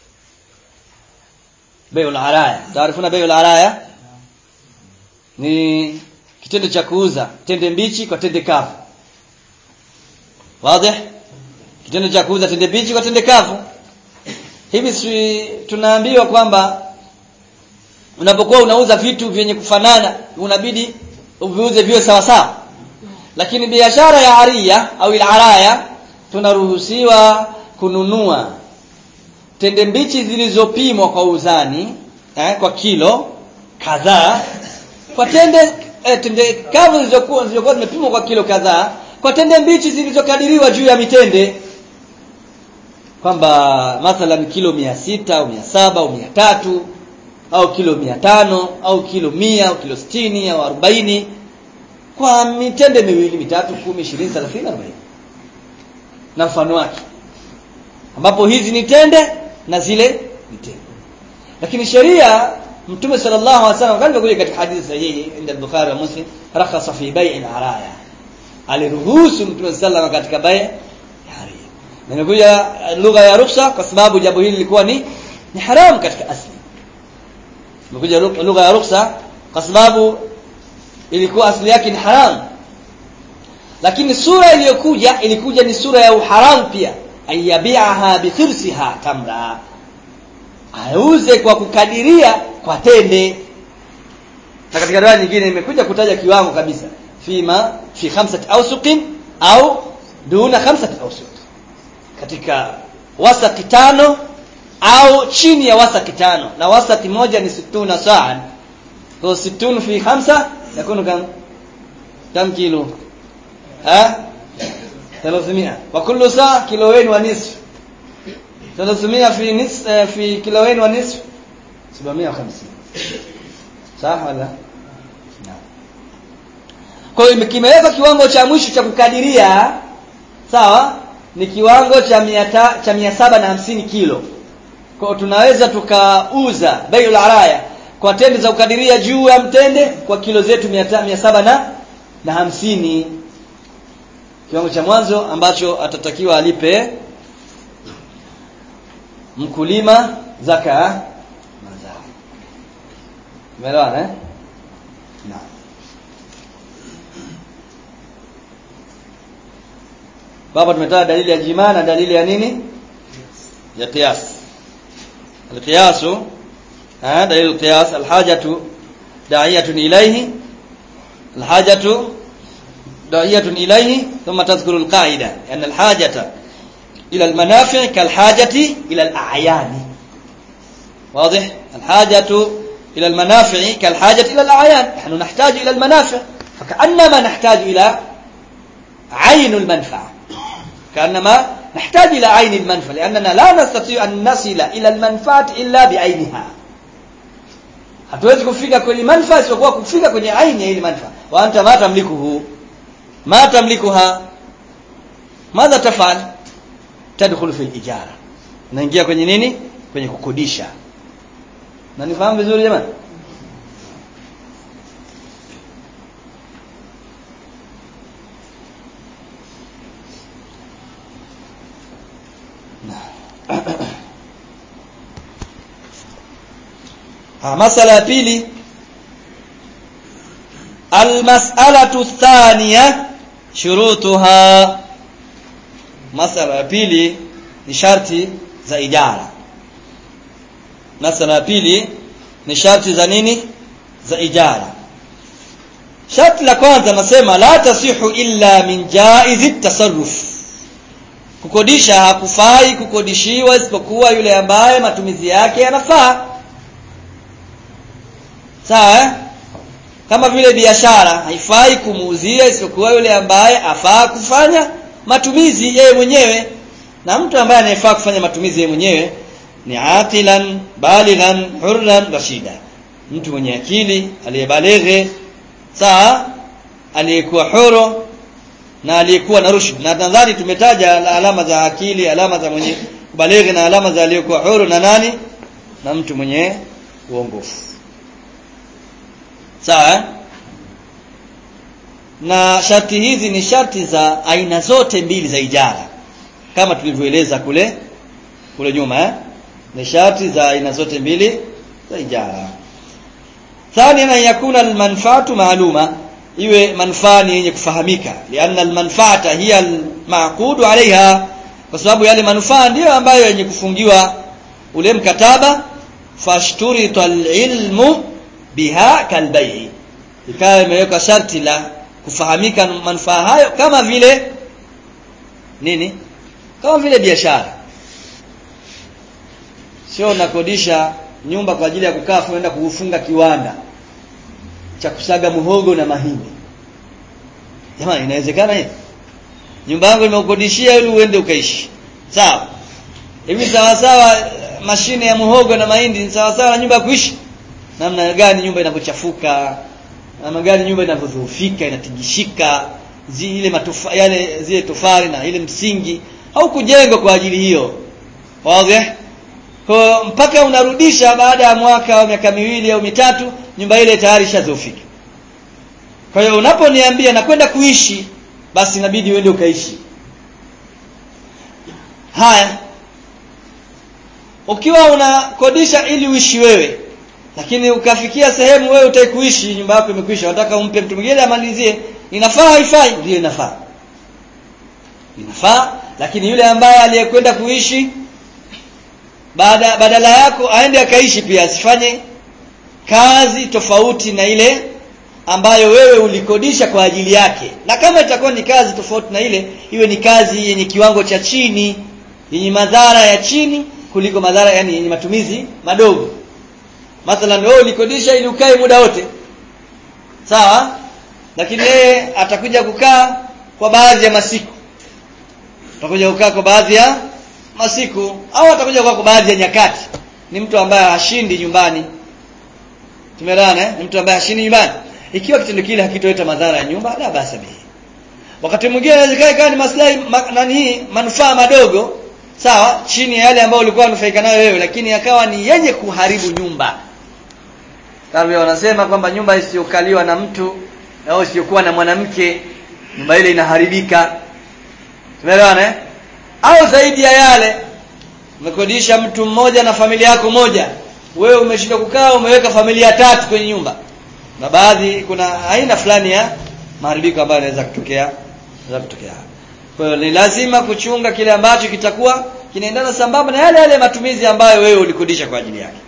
bayul araya taarifuna bayul araya ni kitendo cha kuuza tende mbichi kwa tende kavu wazi kitendo cha kuuza tende mbichi kwa tende kavu hivi si tunaambiwa kwamba unapokuwa unauza vitu vyenye kufanana unabidi uviuze viwe sawa sawa lakini biashara ya aria au araya tunaruhusiwa kununua tende mbichi zilizopimwa kwa uzani eh, kwa kilo kadhaa kwa tende eh, tende kavu zilizokuwa zilizokuwa zimepimwa kwa kilo kadhaa kwa tende mbichi zilizokadiriwa juu ya mitende kwamba mathalan kilo mia sita au mia saba au mia tatu au kilo mia tano au kilo mia au kilo sitini au arobaini kwa mitende miwili mitatu kumi ishirini thelathini arobaini na mfano wake ambapo hizi ni tende na zile ni tende lakini sheria mtume sallallahu alaihi wasallam kama ilivyokuja katika hadithi sahihi inda al-Bukhari wa Muslim rakhasa fi bai'i al-araya aliruhusu mtume sallallahu katika bai' na imekuja lugha ya ruhusa kwa sababu jambo hili lilikuwa ni ni haramu katika asli imekuja lugha ya ruhusa kwa sababu ilikuwa asili yake ni haramu lakini sura iliyokuja ilikuja ni sura ya uharamu pia ayabiaha bithirsiha tamra auze kwa kukadiria kwa tende na katika riwaya nyingine imekuja kutaja kiwango kabisa fima fi khamsati awsuqin au duna khamsati awsuq katika wasaki tano au chini ya wasaki tano na wasaki moja ni situna saa kwa situn fi khamsa yakunu kam kam kilo ha 300 wa kullu saa kilowain wa nisf 300 fi nis fi kilowain wa nisf 750 sawa wala kwa hiyo kimewekwa kiwango cha mwisho cha kukadiria sawa ni kiwango cha mia ta, cha mia saba na hamsini kilo kwa tunaweza tukauza baiul araya kwa tende za kukadiria juu ya mtende kwa kilo zetu mia, mia saba na na hamsini kiwango cha mwanzo ambacho atatakiwa alipe mkulima zaka ya mazao umeelewana eh naam Baba tumetaja dalili ya jima na dalili ya nini? Ya qiyas. Al-qiyas ah dalil al-qiyas al-hajatu da'iyatun ilayhi al-hajatu da'iyatun ilayhi thumma tadhkuru al-qa'ida an al-hajata ila al-manafi' kal-hajati ila al-a'yan. واضح الحاجة إلى المنافع كالحاجة إلى الأعيان نحن نحتاج إلى المنافع فكأنما نحتاج إلى عين المنفعة كأنما نحتاج إلى عين المنفعة لأننا لا نستطيع أن نصل إلى المنفعة إلا بعينها hatuwezi kufika kwenye manfaa isipokuwa kufika kwenye aini ya ile manfaa wa anta ma tamlikuhu ma tamlikuha madha tafal tadkhulu fi ijara naingia kwenye nini kwenye kukodisha na nifahamu vizuri jamani ha masala ya pili almas'alatu thaniya shurutuha masala ya pili ni sharti za ijara masala ya pili ni sharti za nini za ijara sharti la kwanza nasema la tasihu illa min jaizi tasarruf kukodisha hakufai kukodishiwa isipokuwa yule ambaye matumizi yake yanafaa sawa eh? kama vile biashara haifai kumuuzia isipokuwa yule ambaye afaa kufanya matumizi yeye mwenyewe na mtu ambaye anayefaa kufanya matumizi yeye mwenyewe ni aqilan balighan hurran rashida mtu mwenye akili aliyebaleghe sawa aliyekuwa huru na aliyekuwa na rushd na nadhani tumetaja alama za akili alama za mwenye kubaleghe na alama za aliyekuwa huru na nani na mtu mwenye uongofu sawa na sharti hizi ni sharti za aina zote mbili za ijara kama tulivyoeleza kule kule nyuma eh? ni sharti za aina zote mbili za ijara ثانيا ان يكون المنفعه معلومه iwe manufaa ni yenye kufahamika lianna almanfaata hiya almaqudu alaiha kwa sababu yale manufaa ndiyo ambayo yenye kufungiwa ule mkataba fashturita alilmu biha kalbai ikawa imewekwa sharti la kufahamika manufaa hayo kama vile nini kama vile biashara sio unakodisha nyumba kwa ajili ya kukaa kuenda kufunga kiwanda cha kusaga muhogo na mahindi jamani inawezekana hivi nyumba yangu nimeukodishia ili uende ukaishi sawa hivi sawa sawa mashine ya muhogo na mahindi ni sawa sawa na nyumba ya kuishi namna gani nyumba inavyochafuka namna gani nyumba inavyodhoofika inatigishika zile matofa yale zile tofali na ile msingi au kujengwa kwa ajili hiyo wazi kwa mpaka unarudisha baada ya mwaka au miaka miwili au mitatu nyumba ile tayari ishazofika kwa hiyo unaponiambia nakwenda kuishi basi inabidi uende ukaishi haya ukiwa unakodisha ili uishi wewe lakini ukafikia sehemu wewe utaki kuishi nyumba yako imekwisha unataka umpe mtu mwingine amalizie inafaa haifai ndio inafaa inafaa lakini yule ambaye aliyekwenda kuishi baada badala yako aende akaishi pia asifanye kazi tofauti na ile ambayo wewe ulikodisha kwa ajili yake na kama itakuwa ni kazi tofauti na ile iwe ni kazi yenye kiwango cha chini yenye madhara ya chini kuliko madhara yani yenye matumizi madogo mathalan wewe ulikodisha ili ukae muda wote sawa lakini yeye atakuja kukaa kwa baadhi ya masiku atakuja kukaa kwa baadhi ya masiku au atakuja kukaa kwa baadhi ya nyakati ni mtu ambaye hashindi nyumbani tumeelewana eh? ni mtu ambaye hashindi nyumbani ikiwa kitendo kile hakitoleta madhara ya nyumba la basi bihi wakati mwingine inawezekana ikawa ni maslahi ma, nani manufaa madogo sawa chini ya yale ambayo ulikuwa unufaika nayo wewe lakini yakawa ni yenye kuharibu nyumba kama wanasema kwamba nyumba isiyokaliwa na mtu au isiyokuwa na mwanamke nyumba ile inaharibika tumeelewana eh? au zaidi ya yale umekodisha mtu mmoja na familia yako moja wewe umeshinda kukaa umeweka familia tatu kwenye nyumba na baadhi kuna aina fulani ya maharibiko ambayo yanaweza kutokea yanaweza kutokea kwa hiyo ni lazima kuchunga kile ambacho kitakuwa kinaendana sambamba na yale yale matumizi ambayo wewe ulikodisha kwa ajili yake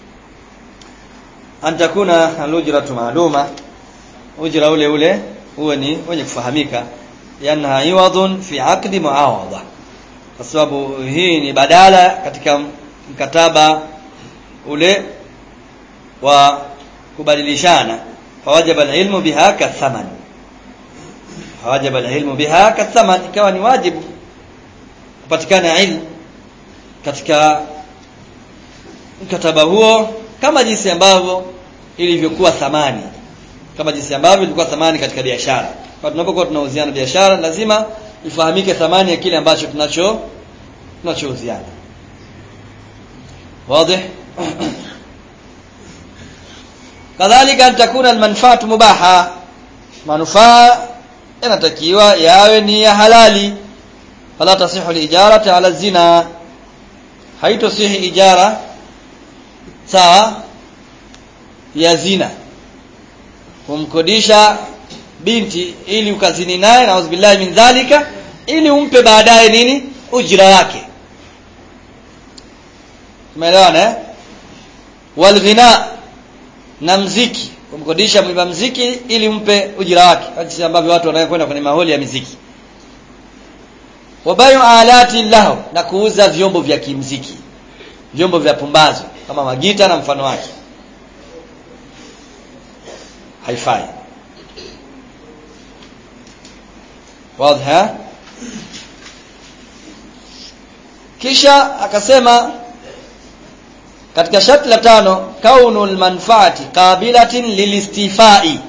antakuna alujratu maaluma ujra ule ule huwe ni wenye kufahamika yanha iwadhun fi aqdi muawadha kwa sababu hii ni badala katika mkataba ule wa kubadilishana fawajaba alilmu biha kathaman fawajaba alilmu biha kathaman ikawa ni wajibu kupatikana ilmu katika mkataba huo kama jinsi ambavyo ilivyokuwa thamani kama jinsi ambavyo ilikuwa thamani katika biashara kwa tunapokuwa tunauziana biashara lazima ifahamike thamani ya kile ambacho tunacho tunachouziana wazi kadhalika an takuna almanfaatu mubaha manufaa yanatakiwa yawe ni ya halali fala tasihu lijarati ala zina haitosihi ijara sawa ya zina kumkodisha binti ili ukazini naye na billahi min dhalika ili umpe baadaye nini ujira wake tumeelewana eh walghina na mziki kumkodisha mwimba mziki ili umpe ujira wake jinsi ambavyo watu wanakwenda kwenye maholi ya miziki wabayu alati lahu na kuuza vyombo vya kimziki vyombo vya pumbazo kama magita na mfano wake haifai wazi kisha akasema katika sharti la tano kaunul manfaati qabilatin lilistifai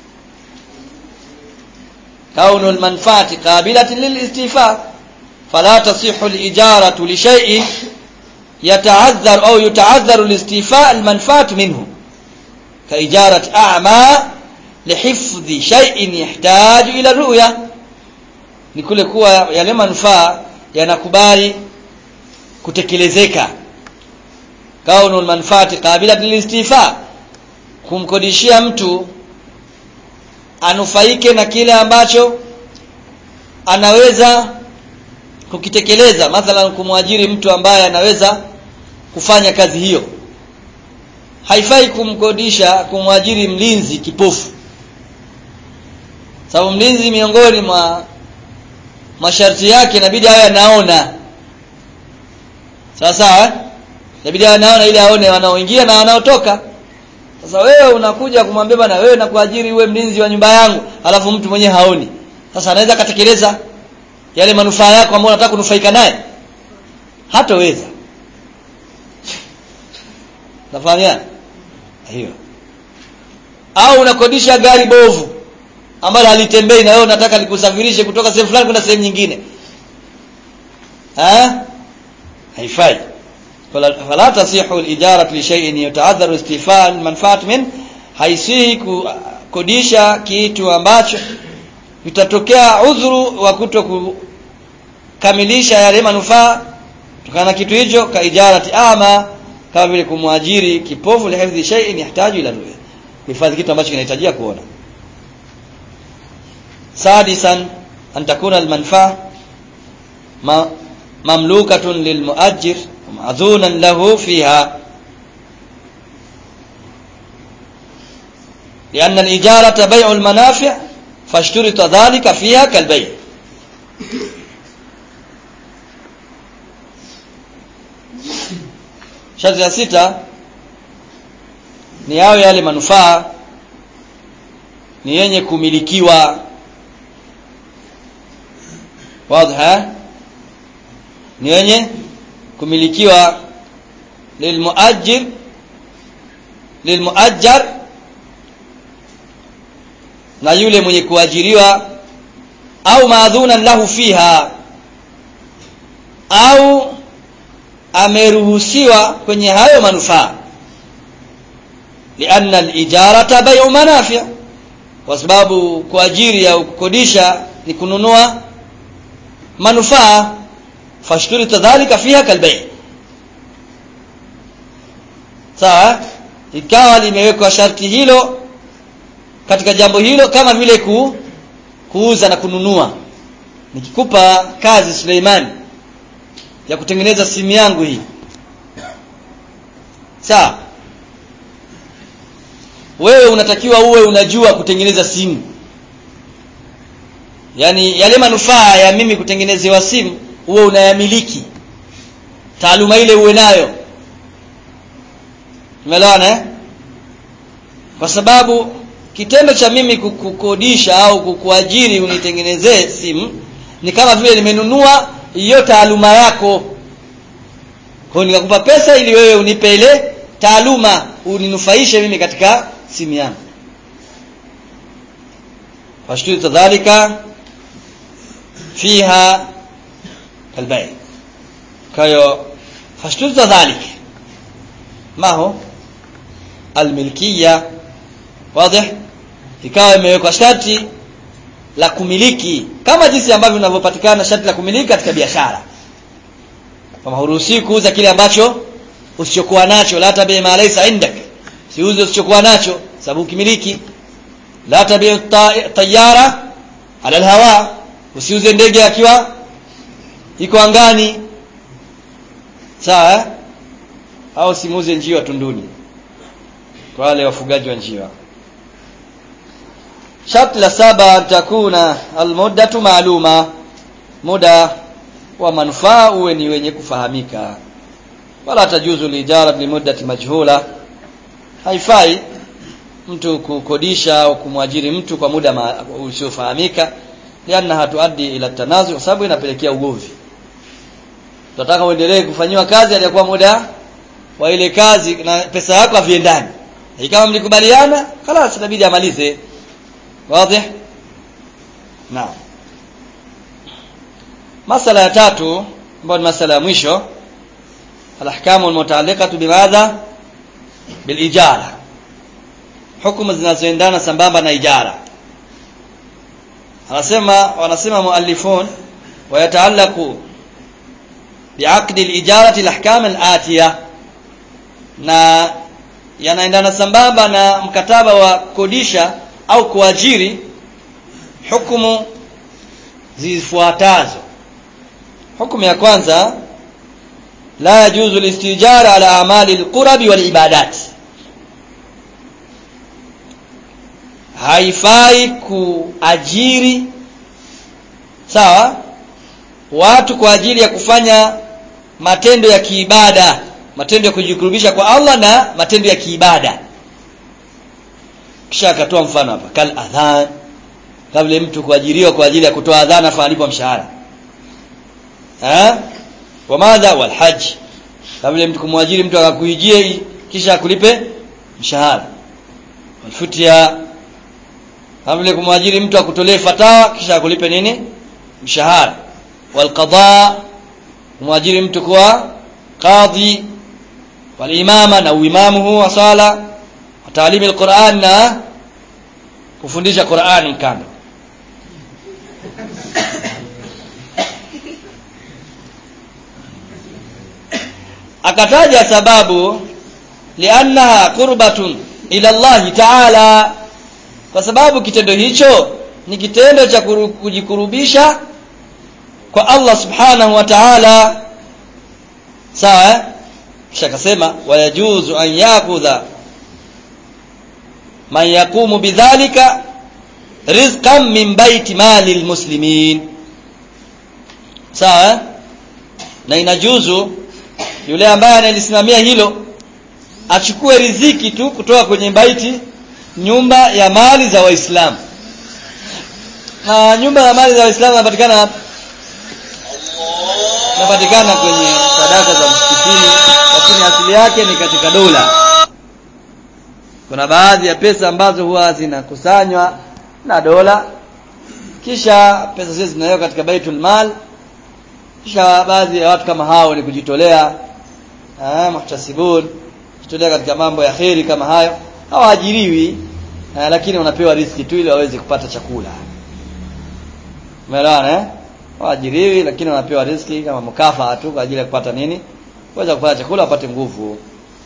kaunul manfaati qabilatin lilistifa fala tasihu alijaratu li shay'in yata'azzar au yuta'azzaru alistifa almanfaat minhu كإجارة أعمى لحفظ شيء يحتاج إلى الرؤية ni kule kuwa yale manufaa yanakubali kutekelezeka kaunu manfaati qabila lilistifa kumkodishia mtu anufaike na kile ambacho anaweza kukitekeleza mathalan kumwajiri mtu ambaye anaweza kufanya kazi hiyo haifai kumkodisha kumwajiri mlinzi kipofu sababu mlinzi miongoni mwa masharti yake inabidi awe anaona sawa sawa inabidi awe anaona ili aone wanaoingia na wanaotoka sasa wewe unakuja kumwambia bana wewe nakuajiri uwe mlinzi wa nyumba yangu alafu mtu mwenyewe haoni sasa anaweza katekeleza yale manufaa yako ambayo unataka kunufaika naye hataweza nafahamiana hiyo au unakodisha gari bovu ambalo halitembei na wewe unataka likusafirishe kutoka sehemu fulani kwenda sehemu nyingine ha haifai fala tasihu al-ijaratu li shay'in yata'adharu istifaa al-manfaat min haisihi kukodisha kitu ambacho itatokea udhuru wa kuto kukamilisha yale manufaa kutokana na kitu hicho ka ijarati ama kama vile kumwajiri kipofu lihifadhi shay'in yahtaju ila ru'ya kuhifadhi kitu ambacho kinahitajia kuona sadisan an takuna almanfa ma mamlukatun lilmuajir ma'dhunan lahu fiha لأن الإجارة بيع المنافع فاشترط ذلك فيها كالبيع sharti ya sita ni yao yale manufaa ni yenye kumilikiwa wazi ni yenye kumilikiwa lilmuajir lilmuajjar na yule mwenye kuajiriwa au maadhunan lahu fiha au ameruhusiwa kwenye hayo manufaa lianna al-ijarata bai'u manafi' kwa sababu kuajiri au kukodisha ni kununua manufaa fashturi tadhalika fiha kalbay sawa ikawa limewekwa sharti hilo katika jambo hilo kama vile ku, kuuza na kununua nikikupa kazi Suleimani ya kutengeneza simu yangu hii sawa wewe unatakiwa uwe unajua kutengeneza simu yaani yale manufaa ya mimi kutengenezewa simu uwe unayamiliki taaluma ile uwe nayo umeelewana eh? kwa sababu kitendo cha mimi kukodisha au kukuajiri unitengenezee simu ni kama vile nimenunua hiyo taaluma yako kwa nikakupa pesa ili wewe unipe ile taaluma uninufaishe mimi katika simu yangu fashtuta dhalika fiha kalbay kayo fashtuta dhalika ma ho almilkiya wazi ikawa imewekwa sharti la kumiliki kama jinsi ambavyo vinavyopatikana sharti la kumiliki katika biashara kama huruhusi kuuza kile ambacho usichokuwa nacho la tabi ma laysa indak siuze usichokuwa nacho sababu ukimiliki la tabi tayara ala alhawa usiuze ndege akiwa iko angani sawa au simuuze njiwa tunduni kwa wale wafugaji wa njiwa sharti la saba takuna almuddatu maaluma muda wa manufaa uwe ni wenye kufahamika wala tajuzu lijara limuddati majhula haifai mtu kukodisha au kumwajiri mtu kwa muda ma- usiofahamika lianna hatuaddi ila tanazu kwa sababu inapelekea ugomvi tunataka uendelee kufanyiwa kazi aliyakuwa muda wa ile kazi na pesa yako haviendani kama mlikubaliana خلاص inabidi amalize wazi naam masala ya tatu ambayo ni masala ya mwisho alahkamu almutaalliqatu bimadha bilijara hukumu zinazoendana sambamba na ijara anasema wanasema muallifun wayataallaqu biaqdi alijarati alahkam alatiya na yanaendana sambamba na mkataba wa kodisha au kuajiri hukumu zifuatazo hukumu ya kwanza la yajuzu listijara ala amali alqurabi walibadat haifai kuajiri sawa watu kwa ajili ya kufanya matendo ya kiibada matendo ya kujikurubisha kwa Allah na matendo ya kiibada kisha akatoa mfano hapa kal adhan kabla mtu kuajiriwa kwa ajili ya kutoa adhana afa mshahara eh wa madha wal hajj kabla mtu kumwajiri mtu akakuijie kisha akulipe mshahara walfutia kabla kumwajiri mtu akutolee fatawa kisha akulipe nini mshahara wal qada kumwajiri mtu kwa qadhi wal imama na uimamu wa sala taalimi alquran na kufundisha Qur'ani kando akataja sababu liannaha qurbatun ila Allah ta'ala kwa sababu kitendo hicho ni kitendo cha kuru- kujikurubisha kwa Allah subhanahu wa ta'ala sawa eh? kisha akasema wayajuzu an yakudha man yaqumu bidhalika rizqan min baiti mali almuslimin sawa eh? na inajuzu yule ambaye analisimamia hilo achukue riziki tu kutoka kwenye baiti nyumba ya mali za waislamu na nyumba ya mali za waislamu inapatikana wapi? inapatikana kwenye sadaka za msikitini lakini asili yake ni katika dola kuna baadhi ya pesa ambazo huwa zinakusanywa na dola kisha pesa zile zinawekwa katika baitul mal kisha baadhi ya watu kama hao ni kujitolea eh muhtasibun kujitolea katika mambo ya kheri kama hayo hawaajiriwi eh, lakini wanapewa riziki tu ili waweze kupata chakula umeelewana eh hawaajiriwi lakini wanapewa riziki kama mkafa tu kwa ajili ya kupata nini kuweza kupata chakula wapate nguvu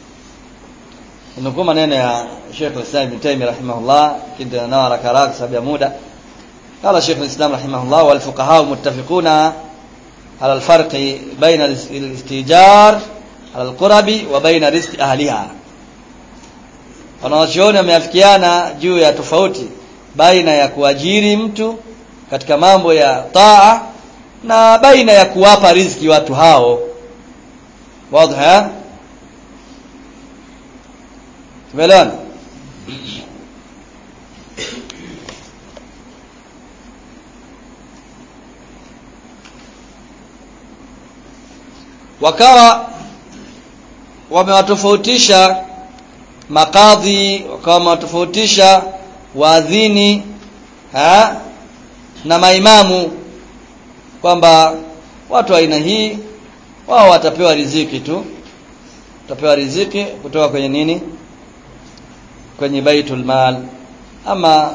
nukuu maneno ya Sheikh Islam Ibn Taymiyyah rahimahullah kinda na haraka haraka sababu ya muda قال شيخ الإسلام رحمه الله والفقهاء متفقون على الفرق بين الاستيجار على القرب وبين رزق أهلها wanawachuoni wameafikiana juu ya tofauti baina ya kuajiri mtu katika mambo ya taa na baina ya kuwapa riziki watu hao wazi tumeelewana wakawa wamewatofautisha makadhi wakawa wamewatofautisha waadhini ha? na maimamu kwamba watu wa aina hii wao watapewa riziki tu watapewa riziki kutoka kwenye nini kwenye baitul mal ama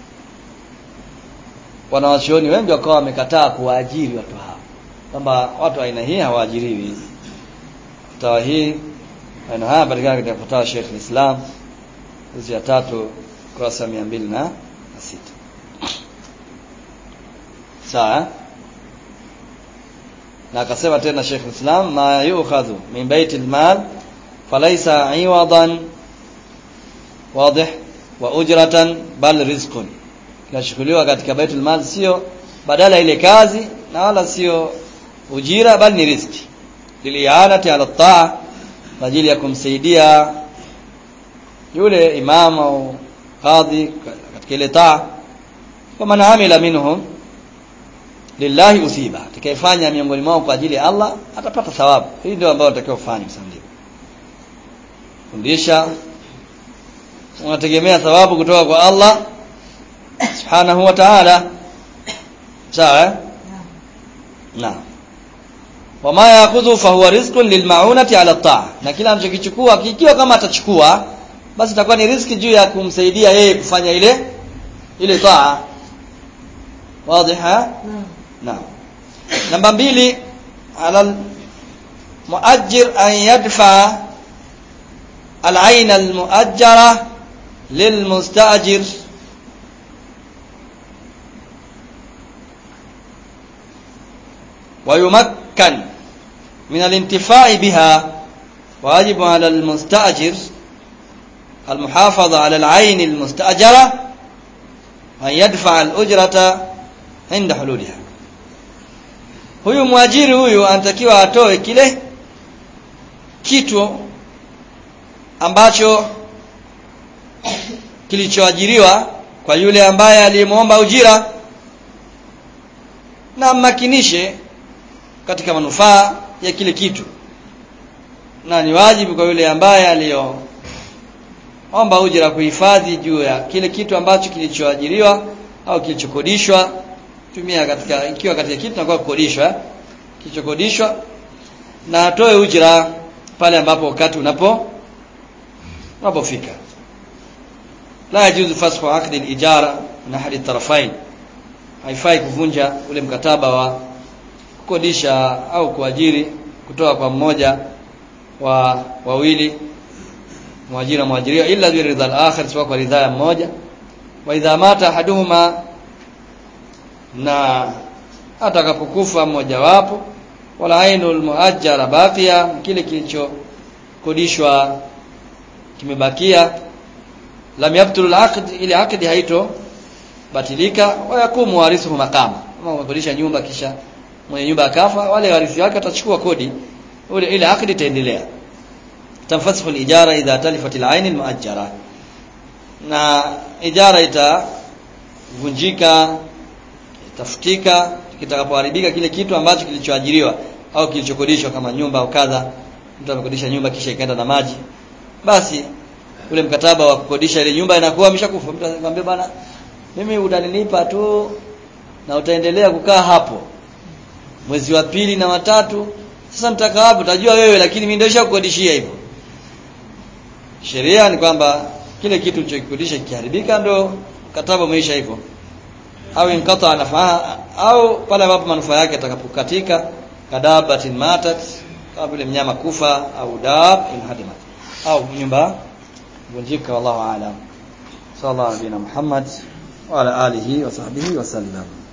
wanawachuoni wengi wakawa wamekataa kuwaajiri watu hao kwamba watu wa aina hii hawaajiriwi fatawa hii maneno haya patikana katika fatawa Sheikh Islam hizi ya tatu kurasa mia mbili na sita sawa eh? na akasema tena Sheikh Islam ma yu'khadhu min baitil mal falaysa iwadan wadih wa ujratan bal rizqun kinachukuliwa katika baitul mal sio badala ile kazi na wala sio ujira bali ni riziki lilianati ala taa kwa ajili ya kumsaidia yule imamu au kadhi katika ile taa kwa man amila minhum lillahi usiba atakayefanya miongoni mwao kwa ajili ya Allah atapata thawabu hii ndio ambayo unatakiwa kufanya msandiko fundisha unategemea thawabu kutoka kwa Allah subhanahu wa ta'ala sawa eh? naam wama yakhudhu fa huwa rizqun lilmaunati ala taa na kila anachokichukua kikiwa kama atachukua basi itakuwa ni riziki juu ya kumsaidia yeye kufanya ile ile taa wazi ha naam namba mbili ala muajjir an yadfa al-ayn al-muajjara lilmustajir ويمكن من الانتفاع بها واجب على المستأجر المحافظة على العين المستأجرة أن يدفع الأجرة عند حلولها huyu mwajiri huyu anatakiwa atoe kile kitu ambacho kilichoajiriwa kwa yule ambaye aliyemwomba ujira na makinishe katika manufaa ya kile kitu na ni wajibu kwa yule ambaye aliyoomba ujira kuhifadhi juu ya kile kitu ambacho kilichoajiriwa au kilichokodishwa tumia katika ikiwa katika kitu nakuwa kukodishwa kilichokodishwa na atoe ujira pale ambapo wakati unapo unapofika la yajuzu fasxu aqdi al-ijara min ahadi tarafain haifai kuvunja ule mkataba wa kukodisha au kuajiri kutoka kwa mmoja wa wawili mwajiri na mwajiriwa illa bi ridha al-akhir sawa kwa ridha ya mmoja wa idha mata ahaduhuma na atakapokufa mmoja wapo wala ainul muajjara baqiya kile kilichokodishwa kimebakia lam yabtul al-aqd ile aqdi haito batilika wa yakumu warithuhu maqama kama umekodisha nyumba kisha mwenye nyumba akafa wale warithi wake watachukua kodi ule ile akdi itaendelea tanfasihu al-ijara idha talifat al-ain al-muajjara na ijara itavunjika itafutika kitakapoharibika kile kitu ambacho kilichoajiriwa au kilichokodishwa kama nyumba au kadha mtu amekodisha nyumba kisha ikaenda na maji basi ule mkataba wa kukodisha ile nyumba inakuwa ameshakufa mtu anakuambia bwana mimi utanilipa tu na utaendelea kukaa hapo mwezi wa pili na watatu sasa mtaka wapi utajua wewe lakini mimi ndio nishakukodishia hivyo sheria ni kwamba kile kitu ulichokikodisha kikiharibika ndo mkataba umeisha hivyo au inkata nafaa au pale ambapo manufaa yake atakapokatika kadabatin matat kama vile mnyama kufa au dab inhadimat au nyumba vunjika wallahu aalam sallallahu alaihi Muhammad wa ala alihi wa sahbihi wa sallam